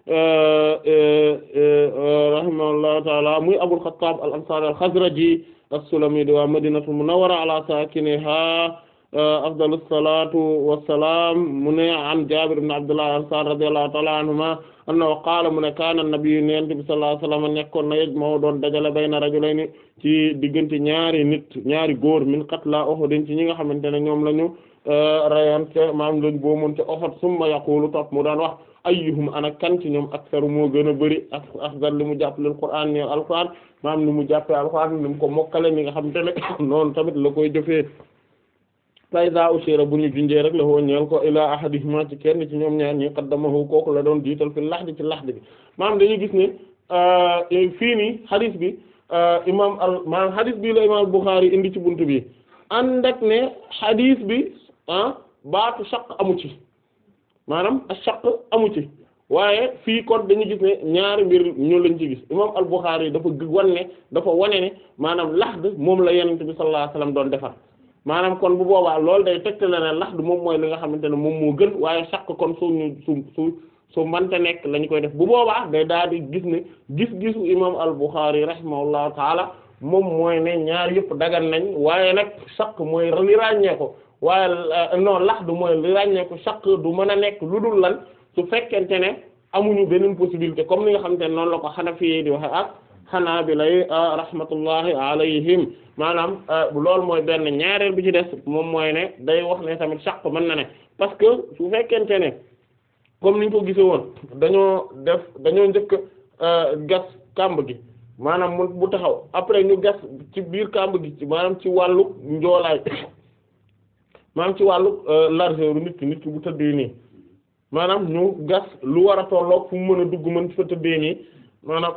B: rahimahullahu ta'ala muy Abul Khattab al-Ansari al-Khazraji as-Sulami di waa Madinatul Munawwara ala sakiniha afdalus salatu wassalam mu ne an Jabir ibn Abdullah al-Ansari radiyallahu ta'ala anhuma annahu qaala mu ne kaana nabiyyu yonent bi sallallahu alayhi wa sallam nekkoon na yajma'u doon dajale bayna rajulayni ci diggante ñaari nit ñaari góor min qatla Uhud ci ñi nga xamante ne ñoom lañu rayoon te maam lañ boo mën te Uhud summa yaqulu topp mu daan wax ayyuhum ana kan ci ñoom aksaru moo gën a bëri ak afdal li mu jàpp leen Qur'an ni alquran maam ni mu jàppee alquran ni mu ko mokkale ni nga xamante ne noonu tamit la koy jëfee fayda ushira bu ñu junjee rek la woo ñeel ko ila ahadihima ci kenn ci ñoom ñaar ñi qaddamahu kooku la doon jiital fi laxdi ci laxdi bi maanaam dañuy gis ne fii nii hadith bi imam al maanaam hadith bi la imam Bukhari indi ci buntu bi ànd ak ne hadith bi ah baatu shaq amu ci maanaam shaq amu ci waaye fii kon dañuy gis ne ñaari mbir ñu lañ ci gis imam al Bukhari dafa wan ne dafa wane ne maanaam laxd moom la yonent bi sallallahu alayhi wasallam doon defar maanaam kon bu boobaa loolu day tegtale ne laxdu moom mooy li nga xamante ne moom moo gën waaye shaq kon suñu su su su mante nekk lañ koy def bu boobaa day daal di gis ne gis-gisu imam al-Bukhari rahimahullahu taala moom mooy ne ñaar yëpp dagan nañ waaye nag shaq mooy li ràññee ko waaye non laxdu mooy li ràññee ko shaq du mën a nekk lu dul lan su fekkente ne amuñu beneen possibilité comme ni nga xamante ne noonu la ko Hanafi di waxe ak Hanabila rahmatullahi alayhim maanaam loolu mooy benn ñaareel bi ci des moom mooy ne day wax ne tamit shaq mën na ne parce que su fekkente ne comme niñ ko gisee woon dañoo def dañoo njëkk gas kàmb gi maanaam mu bu taxaw après ñu gas ci biir kàmb gi ci maanaam ci wàllu njoolaay maanaam ci wàllu largeur nit ki nit ki bu tëddee nii maanaam ñu gas lu war a tolloog fu mu mën a dugg mën fa tëddee nii maanaam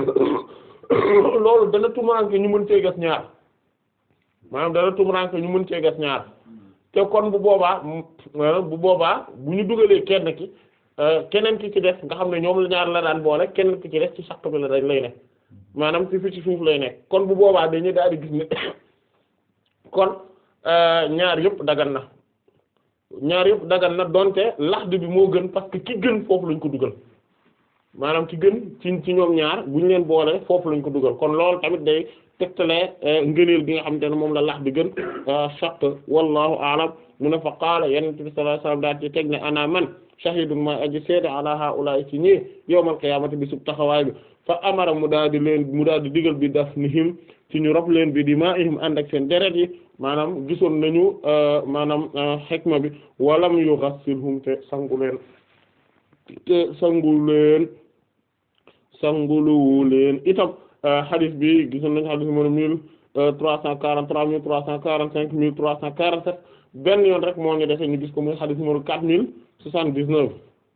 B: loolu dana tumuranke ñu mën cee gas ñaar maanaam dana tumuranke ñu mën cee gas ñaar te kon bu boobaa bu boobaa bu ñu dugalee kenn ki keneen ki ci des nga xam ne ñoom la ñaar la daan boole keneen ki ci des ci saq bi la dañ lay nekk maanaam ci fi ci suuf lay nekk kon bu boobaa dañuy daal di gis ne kon ñaar yëpp dagan na ñaar yëpp dagan na donte laxdu bi moo gën parce que ki gën foofu lañ ko dugal maanaam ki gën ci ci ñoom ñaar bu ñu leen boole foofu lañ ko dugal kon loolu tamit day tegtale ngëneel bi nga xamante ne moom la lax bi gën shaq wallahu a'lam mu ne fa qaala yonent bi sallallahu alayhi wasallam daal ci teg ne ana man shahidun mooy aji seede ala haula ci ñii yawmal qiyaamati bi sub taxawaay bi fa amara mu daal di leen mu daal di digal bi dafnihim ci ñu rob leen bi dimaa'ihim ànd ak seen deret yi maanaam gisoon nañu maanaam xikma bi walam yughassilhum te sangu leen te sangu leen sanguluwu leen itam hadith bi gisoon nañu hadith numéro mille trois cent quarante-trois mille trois cent quarante-cinq mille trois cent quarante-sept benn yoon rek moo ñu dese ñu gis ko muy hadith numéro quatre mille soixante-dix-neuf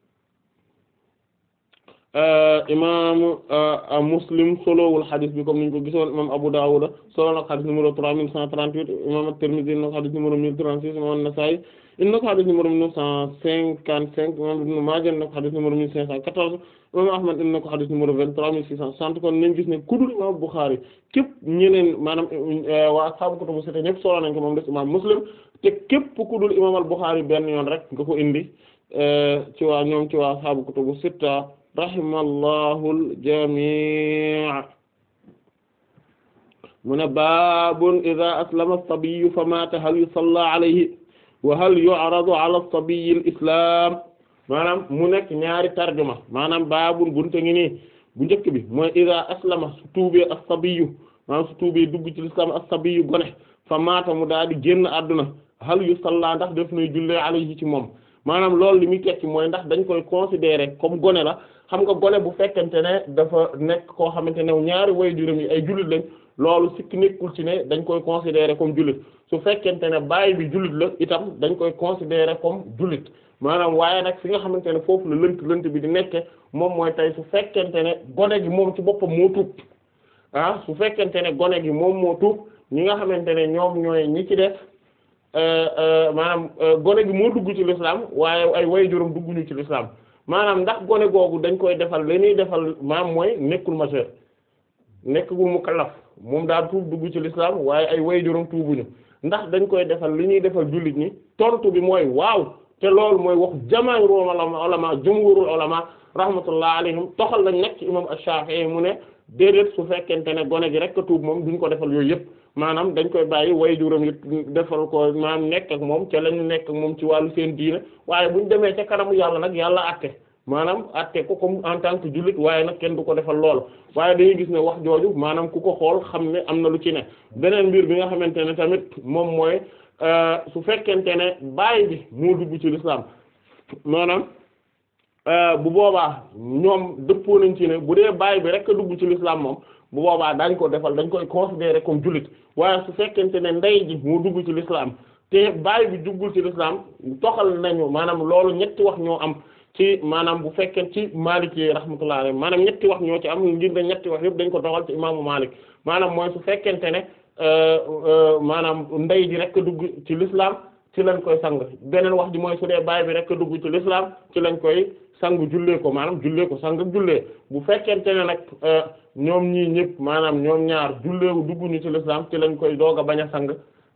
B: imam Muslim solowul hadith bi comme niñ ko gisoon imam Abu Dawud solo nag hadith numéro trois mille cent trente-huit imam At-Tirmidhi nag hadith numéro mille trente-six imam An-Nasa'i in nag hadith numéro neuf cent cinquante-cinq imam Ibn Maaja nag hadith numéro mille cinq cent quatorze imam Ahmad in na ko hadith numéro vingt-trois mille six cent soixante kon nañ gis ne kudul imam Bukhari képp ñeneen maanaam waa ashaabu kutubu sitta ñëpp solo nañ ko moom des imam Muslim te képp kudul imam al-Bukhari benn yoon rek nga ko indi ci waa ñoom ci waa ashaabu kutubu sitta rahimallahu al-jamii' mu ne baabun idha aslama as-sabiyyu fa maata hal yusalla alayhi wa hal yu'radu ala as-sabiyyi al-islam maanaam mu nekk ñaari tarjuma maanaam baabun bunte ngi nii bu njëkk bi mooy idha aslama su tuubee as-sabiyyu maanaam su tuubee dugg ci l'islam as-sabiyyu gone fa maata mu daal di génn àdduna hal yusalla ndax def nay jullee alayhi ci moom maanaam loolu li muy tekki mooy ndax dañ koy considérer comme gone la xam nga gone bu fekkente ne dafa nekk koo xamante ne ñaari way juróom yi ay jullit lañ loolu sikki nekkul ci ne dañ koy considérer comme jullit su fekkente ne baay bi jullit la itam dañ koy considérer comme jullit maanaam waaye nag fi nga xamante ne foofu la lënt lënt bi di nekke moom mooy tey su fekkente ne gone gi moom ci boppam moo tuub ah su fekkente ne gone gi moom moo tuub ñi nga xamante ne ñoom ñooy ñi ci def maanaam gone gi moo dugg ci l'islam waaye ay way juróom dugguñu ci l'islam maanaam ndax gone googu dañ koy defal li ñuy defal maam mooy nekkul majeur nekkul mukallaf moom daal tuub dugg ci l'islam waaye ay way juróom tuubuñu ndax dañ koy defal li ñuy defal jullit ñi tontu bi mooy waaw te loolu mooy wax jamaahirul ulama jumhurul ulama rahmatullah alayhim toxal lañ nekk ci imam Ash-Shafi'i mu ne déedéet su fekkente ne gone gi rek a tuub moom duñ ko defal yooyu yëpp maanaam dañ koy bàyyi way juróom yi defal ko maanaam nekk ak moom ca lañu nekk ak moom ci wàllu seen diine waaye buñ demee ca kanamu yàlla nag yàlla àtte maanaam àtte ko comme en tant que jullit waaye nag kenn du ko defal lool waaye dañuy gis ne wax jooju maanaam ku ko xool xam ne am na lu ci ne beneen mbir bi nga xamante ne tamit moom mooy su fekkente ne baay bi moo dugg ci l'islam maanaam bu boobaa ñoom dëppoo nañ ci ne bu dee baay bi rek a dugg ci l'islam moom bu boobaa dañ ko defal dañ koy considérer comme jullit waaye su fekkente ne ndey ji moo dugg ci l'islam te baay bi duggul ci l'islam toxal nañu maanaam loolu ñetti wax ñoo am ci maanaam bu fekkee ci Maliki rahmatullah alayhi maanaam ñetti wax ñoo ci am ngir ne ñetti wax yëpp dañ ko doxal ci imaamu Malik maanaam mooy su fekkente ne maanaam ndey ji rek a dugg ci l'islam ci lañ koy sang beneen wax ji mooy su dee baay bi rek a dugg ci l'islam ci lañ koy sang jullee ko maanaam jullee ko sang jullee bu fekkente ne nag ñoom ñii ñëpp maanaam ñoom ñaar jullee dugguñu ci l'islam ci lañ koy doog a bañ a sang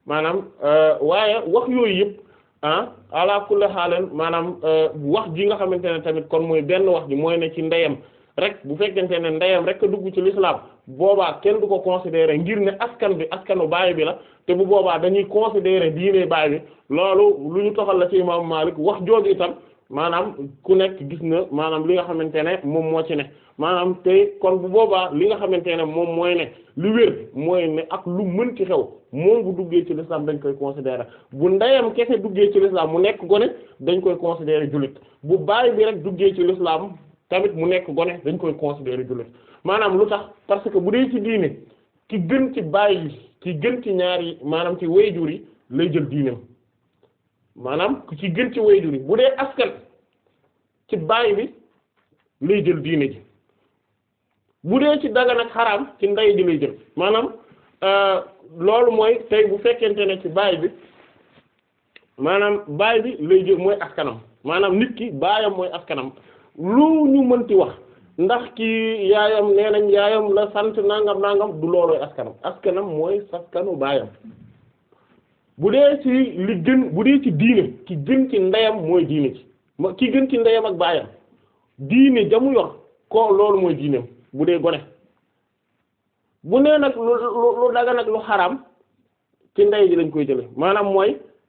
B: maanaam waaye wax yooyu yëpp ah ala kulli xaaleen maanaam wax ji nga xamante ne tamit kon mooy benn wax ji mooy ne ci ndeyam rek bu fekkente ne ndeyam rek a dugg ci l'islam boobaa kenn du ko considérer ngir ne askan bi askanu baay bi la te bu boobaa dañuy considérer diine baay bi loolu lu ñu toxal la ci imam Malik wax jooju itam maanaam ku nekk gis na maanaam li nga xamante ne moom moo ci ne maanaam te kon bu boobaa li nga xamante ne moom mooy ne lu wér mooy ne ak lu mën ci xew moom bu duggee ci l'islam dañ koy considérer bu ndeyam kese duggee ci l'islam mu nekk gone dañ koy considérer jullit bu baay bi rek duggee ci l'islam tamit mu nekk gone dañ koy considérer jullit maanaam lu tax parce que bu dee ci diine ki gën ci baay yi ki gën ci ñaar yi maanaam ci wayjur yi lay jël diineem maanaam ci gën ci wayjur yi bu dee askan ci baay bi lay jël diine ji bu dee ci dagan ak xaraam ci ndey ji lay jël maanaam loolu mooy tey bu fekkente ne ci baay bi maanaam baay bi lay jël mooy askanam maanaam nit ki baayam mooy askanam lu ñu mënti wax ndax kii yaayam nee nañ yaayam la sant nangam nangam du loolooy askanam askanam mooy saskanu baayam bu dee ci li gën bu dee ci diine ki gën ci ndeyam mooy diine ci ki gën ci ndeyam ak baayam diine jamu yor ko loolu mooy diineem bu dee gone bu nee nag lu lu daga nag lu xaram ci ndey ji lañ koy jële maanaam mooy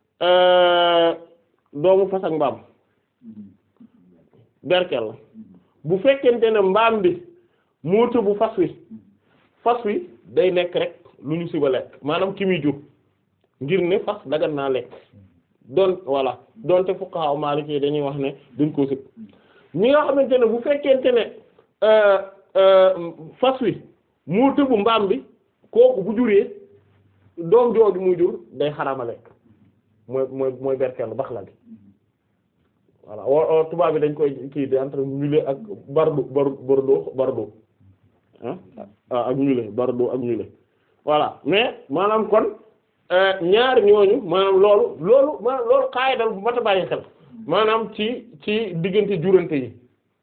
B: doomu fas ak mbaam berkel la bu fekkente ne mbaam bi moo tëbu fas wi fas wi day nekk rek lu ñu siba lekk maanaam ki muy jur ngir ne fas dagan naa lekk doon voilà doonte fuqaha maliki dañuy wax ne duñ ko sib ñi nga xamante ne bu fekkente ne fas wi moo tëbu mbaam bi kooku bu juree doom jooju muy jur day xarama lekk mooy mooy mooy berkel bax la bi voilà wo tubaab bi dañ koy kii di entre mulet ak bardo bardo bardo ah ak mulet bardo ak mulet voilà mais maanaam kon ñaar ñooñu maanaam loolu loolu maanaam loolu xaayidal bu mat a bàyyi xel maanaam ci ci diggante jurante yi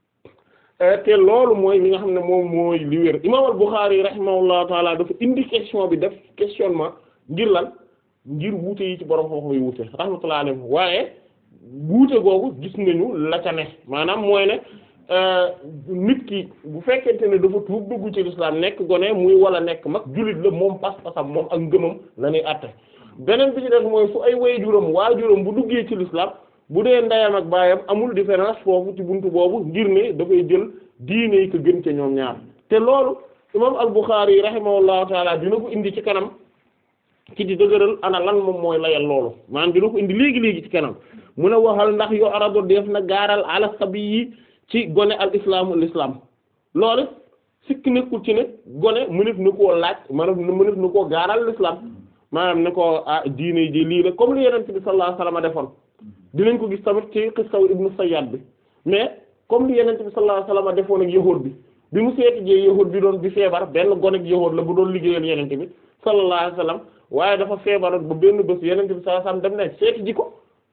B: te loolu mooy li nga xam ne moom mooy li wér imaam al-Bukhari rahimahullahu taala dafa indi question bi def questionnement ngir lan ngir wuute yi ci borom xam-xam yi wuute rahmatullahi alayhi waaye wuute googu gis nañu la ca ne maanaam mooy ne nit ki bu fekkente ne dafa tuub dugg ci lislaam nekk gone muy wala nekk mag jullit la moom pas-pasam moom ak ngëmam la ñuy àtte beneen bi ci def mooy fu ay waajuram waajuram bu duggee ci lislaam bu dee ndeyam ak baayam amul différence foofu ci buntu boobu ngir ne dafay jël diine yi ko gën ca ñoom ñaar te loolu imam al-Bukhari rahimahullahu taala dina ko indi ci kanam ci di dëgëral ana lan moom mooy layal loolu maanaam dina ko indi léegi léegi ci kanam mu ne waxal ndax yoo arado def na gaaral ala sabi yi ci gone al islaamu l'islam loolu sikk nekkul ci ne gone mënef na koo laaj maanaam mënef na koo gaaral l'islam maanaam ne ko ah diine ji lii la comme li yeneen bi sallallahu alayhi wasallam defoon dinañ ko gis tamit ci xissaw ibnu Sayyad bi mais comme li yeneen bi sallallahu alayhi wasallam defoon ak yahuud bi bi mu seeti jee yahuud bi doon bi feebar benn gone ak yahuud la bu doon liggéeyal yeneen bi sallallahu alayhi wasallam waaye dafa feebar ba benn bés yeneen bi sallallahu alayhi wasallam dem ne seeti ji ko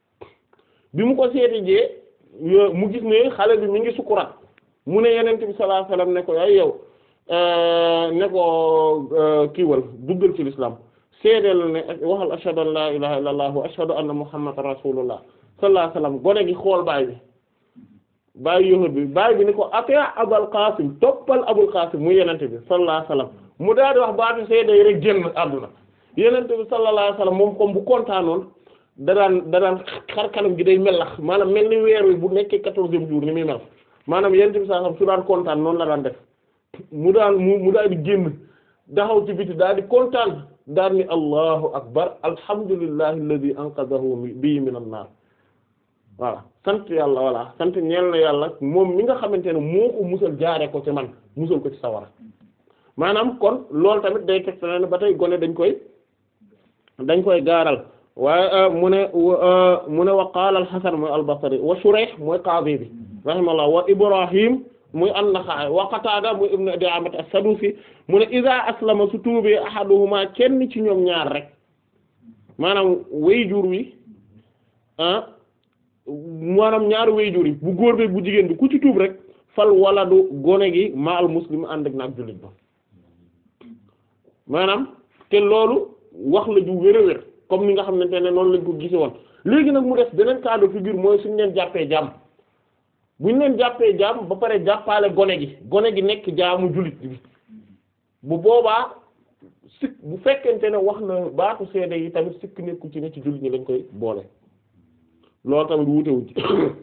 B: bi mu ko seeti jee mu gis ne xale bi mi ngi sukuraat mu ne yeneen bi sallallahu alayhi wasallam ne ko ay yow ne ko kiiwal duggal ci l'islam seedeel ne waxal ashhadu an la ilaha illallah wa ashhadu anna muhammadan rasulullah sallallahu alayhi wasallam gone gi xool baay bi baay yahud bi baay bi ni ko ata abul qasim toppal abul qasim mu yenente bi sallallahu alayhi wasallam mu daal di wax baatu seede yi rek génn àdduna yenente bi sallallahu alayhi wasallam moom comme bu kontaanoon da daan da daan xar kanam gi day melax maanaam mel ni weer wi bu nekkee quatorzième jour ni muy mel maanaam yenente bi sallallahu alayhi wasallam su daan kontaan noonu la daan def mu daan mu mu daal di génn daxaw ci biti daal di kontaan daal ni allahu akbar alhamdulillahi alladhi anqadhahu bi min an-nar voilà sant yàlla voilà sant ñeel na yàlla moom mi nga xamante ne moo ko musal jaare ko ci man musal ko ci sawara maanaam kon loolu tamit day teg ne ba tey gone dañ koy dañ koy gaaral waaye mu ne mu ne wa qaala al-Hasan mooy al-Basri wa Shurayh mooy qaadi bi rahimahullah wa Ibrahim muy an-Naxa'i wa Qataada muy ibnu Di'aamat as-Sadusi mu ne iza aslama su tuubee ahaduhuma kenn ci ñoom ñaar rek maanaam wayjur wi ah maanaam ñaari wayjur yi bu góor bi bu jigéen bi ku ci tuub rek fal waladu gone gi ma al muslim ànd ak naag jullit ba maanaam te loolu wax la ju wér a wér comme ni nga xamante ne noonu lañ ko gise woon léegi nag mu def beneen cas de figure mooy suñu leen jàppee jaam bu ñu leen jàppee jaam ba pare jàppaale gone gi gone gi nekk jaamu jullit bi bu boobaa sikk bu fekkente ne wax na baatu seede yi tamit sikk nekku ci ne ci jullit ñi lañ koy boole loolu tamit wuutewuñ ci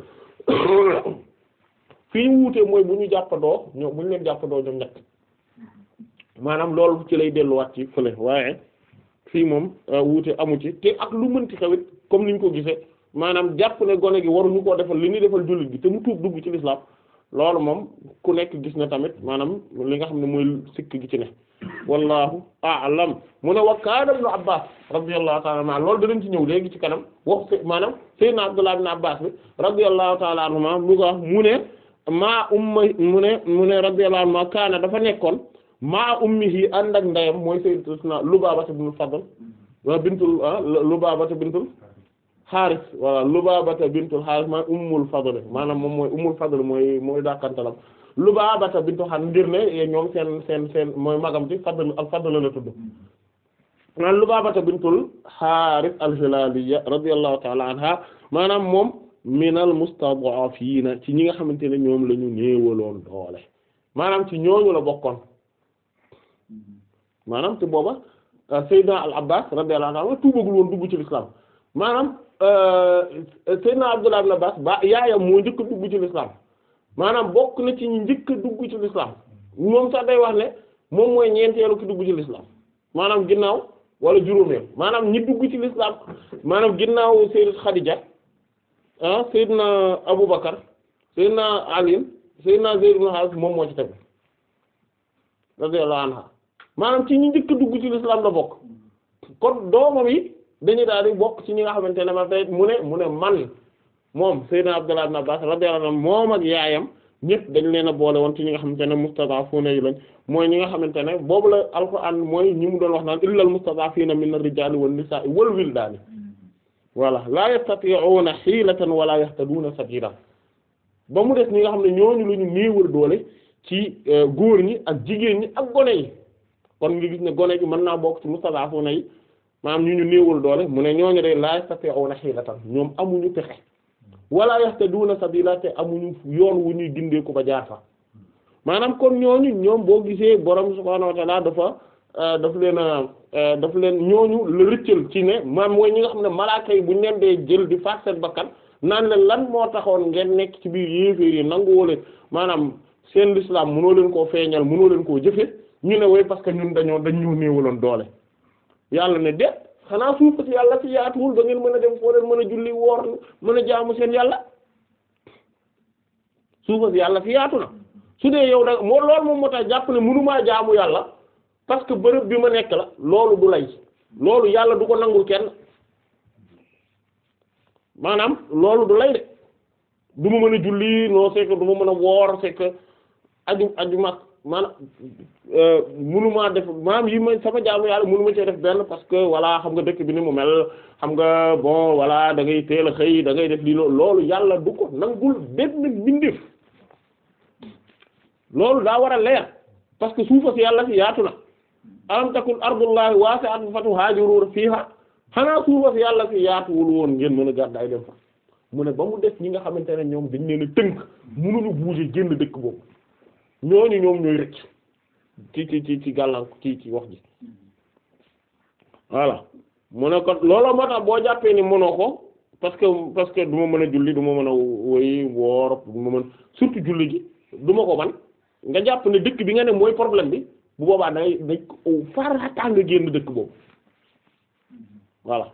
B: fii ñu wuute mooy bu ñu jàppandoo ñoom bu ñu leen jàppandoo ñoom ñett maanaam loolu ci lay delluwaat ci fële waaye fii moom wuute amu ci te ak lu mënti xawit comme ni ñu ko gisee maanaam jàpp ne gone gi waruñu koo defal li ñuy defal jullit gi te mu tuub dugg ci lislaam loolu moom ku nekk gis na tamit maanaam li nga xam ne mooy sikk gi ci ne wallahu a'lam mu ne wa kaana ibnu abbas radiyallahu ta'ala anhuma loolu danañ ci ñëw léegi ci kanam wax maanaam sayyidina abdullah ibn abbas bi radiyallahu ta'ala anhuma mu ko mu ne maa umma mu ne mu ne radiyallahu anhuma kaana dafa nekkoon maa ummihi ànd ak ndeyam mooy sayyidatuna Lubaabata bintul Fadl wa bintul Lubaabata bintul Haaris voilà Lubaabata bintul Haaris mooy ummul Fadl maanaam moom mooy ummul Fadl mooy mooy dàkkantalam Lubaabata bintul Haaris ngir ne ñoom seen seen seen mooy magam ci Fadl al Fadl la tudd maanaam Lubaabata bintul Haaris al-Hilaaliya radiyallahu ta'ala anha maanaam moom minal mustad'afiina ci ñi nga xamante ne ñoom la ñu néewaloon doole maanaam ci ñooñu la bokkoon. maanaam te booba Seydina al Abbas radiyallahu anhu tuubagul woon dugg ci l'islam maanaam Seydina Abdullah ibn Abbas ba yaayam moo njëkk a dugg ci l'islam maanaam bokk na ci ñi njëkk a dugg ci l'islam moom sax day wax ne moom mooy ñeenteelu ki dugg ci l'islam maanaam ginnaaw wala juróomeel maanaam ñi dugg ci l'islam maanaam ginnaaw Sayyidat Khadija ah Seydina Abu Bakar Seydina Ali Seydina Zayd ibn Harith moom moo ci tegu radiyallahu anha maanaam ci ñi njëkk dugg ci l'islam la bokk kon doomam yi dañuy daal di bokk ci ñi nga xamante ne ma tey mu ne mu ne man moom Seydina Abdullah ibn Abbas radiyallahu anhu moom ak yaayam ñëpp dañ leen a boole woon ci ñi nga xamante ne mustadafuna yi lañ mooy ñi nga xamante ne boobu la alquran mooy ñi mu doon wax naan illal mustadafina min ar-rijali wan nisa'i wal wildani voilà la yastati'una hilatan wala yahtaduna sabila ba mu des ñi nga xam ne ñooñu lu ñu néewal doole ci góor ñi ak jigéen ñi ak gone yi kon nga gis ne gone gi mën naa bokk ci mustadafuna yi maanaam ñu ñu néewul doole mu ne ñooñu day la yastati'una hilatan ñoom amuñu pexe wala yahtaduna sabila te amuñu yoon wu ñuy gindee ko ba jaar fa maanaam kon ñooñu ñoom boo gisee borom subhaanahu wa ta'ala dafa daf leen a daf leen ñooñu la rëccal ci ne maam mooy ñi nga xam ne malaaka yi buñ leen dee jël di faat seen bakkan naan leen lan moo taxoon ngeen nekk ci biir yéeféer yi nanguwoo leen maanaam seen l'islam mënoo leen koo feeñal mënoo leen koo jëfe ñu ne way parce que ñun dañoo dañ ñu néewaloon doole yàlla ne de xanaa suuf si yàlla si yaatuwul ba ngeen mën a dem foo leen mën a julli woor mën a jaamu seen yàlla suuf si yàlla fi yaatu na su dee yow da moo loolu moom moo tax jàpp ne mënumaa jaamu yàlla parce que bërëb bi ma nekk la loolu du lay loolu yàlla du ko nangul kenn maanaam loolu du lay de du ma mën a julli non c'est que du ma mën a woor c'est que aju aju mag maanaam mënumaa def maanaam yi ma sama jaamu yàlla mënuma cee def benn parce que voilà xam nga dëkk bi ni mu mel xam nga bon voilà da ngay teel a xëy da ngay def lii loolu loolu yàlla du ko nangul benn bindif loolu daa war a leer parce que suufa si yàlla si yaatu na alam takun ardullahi wasi'atun fatuhajiru fiha xanaa suufa si yàlla si yaatuwul woon ngeen mën a gàddaay dem fa mu ne ba mu def ñi nga xamante ne ñoom dañ leen a tënk mënuñu bouger génn dëkk boobu ñooñu ñoom ñooy rëcc ci ci ci ci gàllank ci ci wax ji voilà mu ne kon looloo moo tax boo jàppee ni mënoo ko parce que parce que du ma mën a julli du ma mën a woy woor du ma mën surtout julli gi du ma ko man nga jàpp ne dëkk bi nga ne mooy problème bi bu boobaa da ngay dañ ko farata nga génn dëkk boobu voilà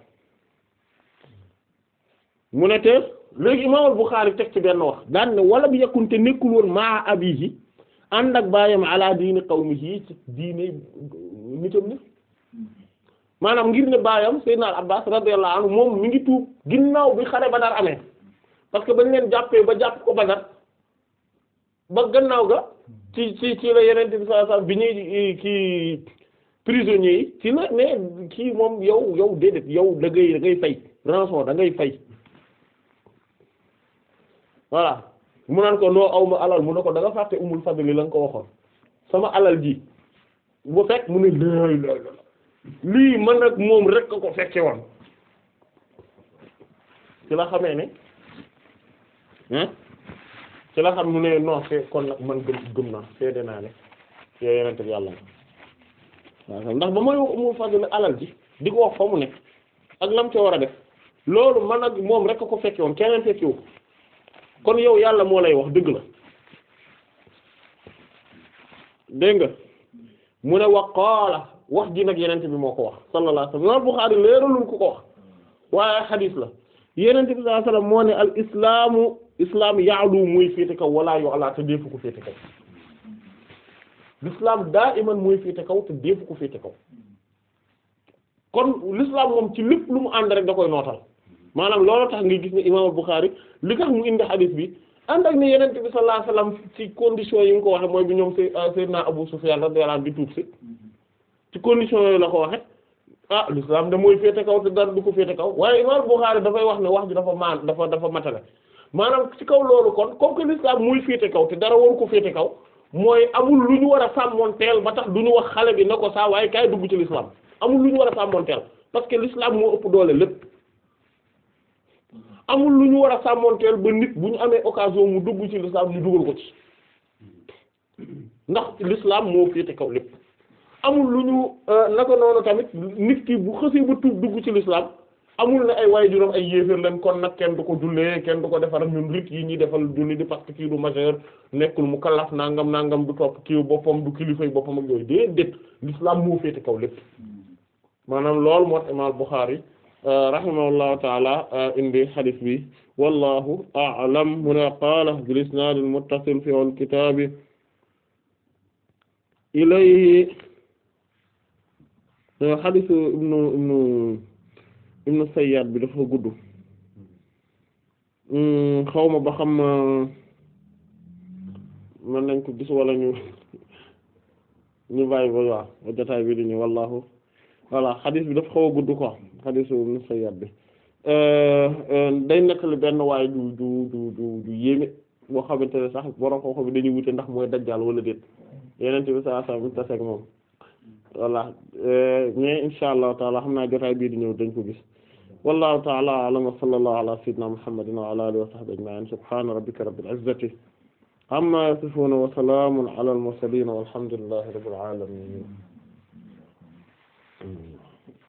B: mu ne te léegi imaamul Buxaari teg ci benn wax daan ne wala bi yakkunte nekkul woon maa abihi ànd ak baayam ala diini qawmihi ci diine nitam ni maanaam ngir ne baayam Seydina al Abbas radiyallahu anhu moom mi ngi tuub ginnaaw bi xare Badar amee parce que bañ leen jàppee ba jàpp ko Badar ba gannaaw ga ci ci ci la yeneen bi sallallahu alayhi wasallam bi ñuy kii prisonniers yi ci la ne kii moom yow yow déedéet yow da ngay da ngay fay rançon da ngay fay voilà mu naan ko noo aw ma alal mu ne ko da nga fàtte umul fadli la nga ko waxoon sama alal ji bu fekk mu ne lay lay lii man nag moom rek ko fekke woon ci la xamee ne ah ci la xam mu ne non c'est kon nag man gëm gëm naa seede naa ne yow yenente bi yàlla na waaw ndax ba mooy mu fadl alal ji di ko wax fa mu nekk ak lam ca war a def loolu man ak moom rek ko fekke woon keneen fekkiwu kon yow yàlla moo lay wax dëgg la dégg nga mu ne wa qaala wax ji nag yenente bi moo ko wax sallallahu alayhi wasallam Bukhari leeralul ku ko wax waaye xadiis la yenente bi sallallahu alayhi wasallam moo ne al islaamu islam ya'lu muy féete kaw wala yu'la te deefu ko féete kaw l'islam daa iman muy féete kaw te deefu ko féete kaw kon l'islam moom ci lépp lu mu ànd rek da koy nootal maanaam loolu tax nga gis ne imam Bukhari li tax mu indi xadiis bi ànd ak ne yenente bi sallallahu alayhi wasallam ci condition yi nga ko waxe mooy bi ñoom Seydina Abu Sufyan radiyallahu anhu di tuub si ci condition yooyu la ko waxe ah l'islam da mooy féete kaw te dara du ko féete kaw waaye imam Bukhari dafay wax ne wax ji dafa maan dafa dafa matale maanaam ci kaw loolu kon comme que l'islam muy féete kaw te dara waru ko féete kaw mooy amul lu ñu war a sàmmonteel ba tax du ñu wax xale bi na ko saa waaye kaay dugg ci l'islam amul lu ñu war a sàmmonteel parce que l'islam moo ëpp doole lépp amul lu ñu war a sàmmonteel ba nit bu ñu amee occasion mu dugg ci l'islam ñu dugal ko ci ndax l'islam moo féete kaw lépp amul lu ñu naka noonu tamit nit ki bu xësee ba tuub dugg ci l'islam amul ne ay waajuram ay yéeféer leen kon nag kenn du ko jullee kenn du ko defar ñun rit yi ñuy defal julli di parce que kii du majeur nekkul mu kallaf nangam nangam du topp kii boppam du kilifay boppam ak yooyu déedéet l'islam moo féete kaw lépp maanaam loolu moo imaam Bukhari rahimahullahu taala indi hadith bi wallahu a'lam mu ne qaala bil isnaad al muttasil fi al kitaabi ilayhi hadithu ibnu ibnu ibnu Sayyad bi dafa gudd xawma ba xam mën nañ ko gis wala ñu ñu bàyyi ba waaw ba jotaay bi di ñu wallahu voilà xadis bi dafa xaw a gudd quoi xadisu ibnu Sayyad bi day nettali benn waaye du du du du du yéeme boo xamante ne sax borom xam-xam bi dañuy wute ndax mooy dajjal wala déet yeneen bi saa saa bu ñu taseeg moom voilà mais insha allahu taala xam naa jotaay bii di ñëw dañ ko gis wallahu taala a'lam wa sallallahu ala sayyidina muhammadin wa ala alihi wa sahbihi ajma'in subhana rabbika rabbil izzati amma yasifun wa salamun ala al mursalin walhamdulillahi rabbil alamin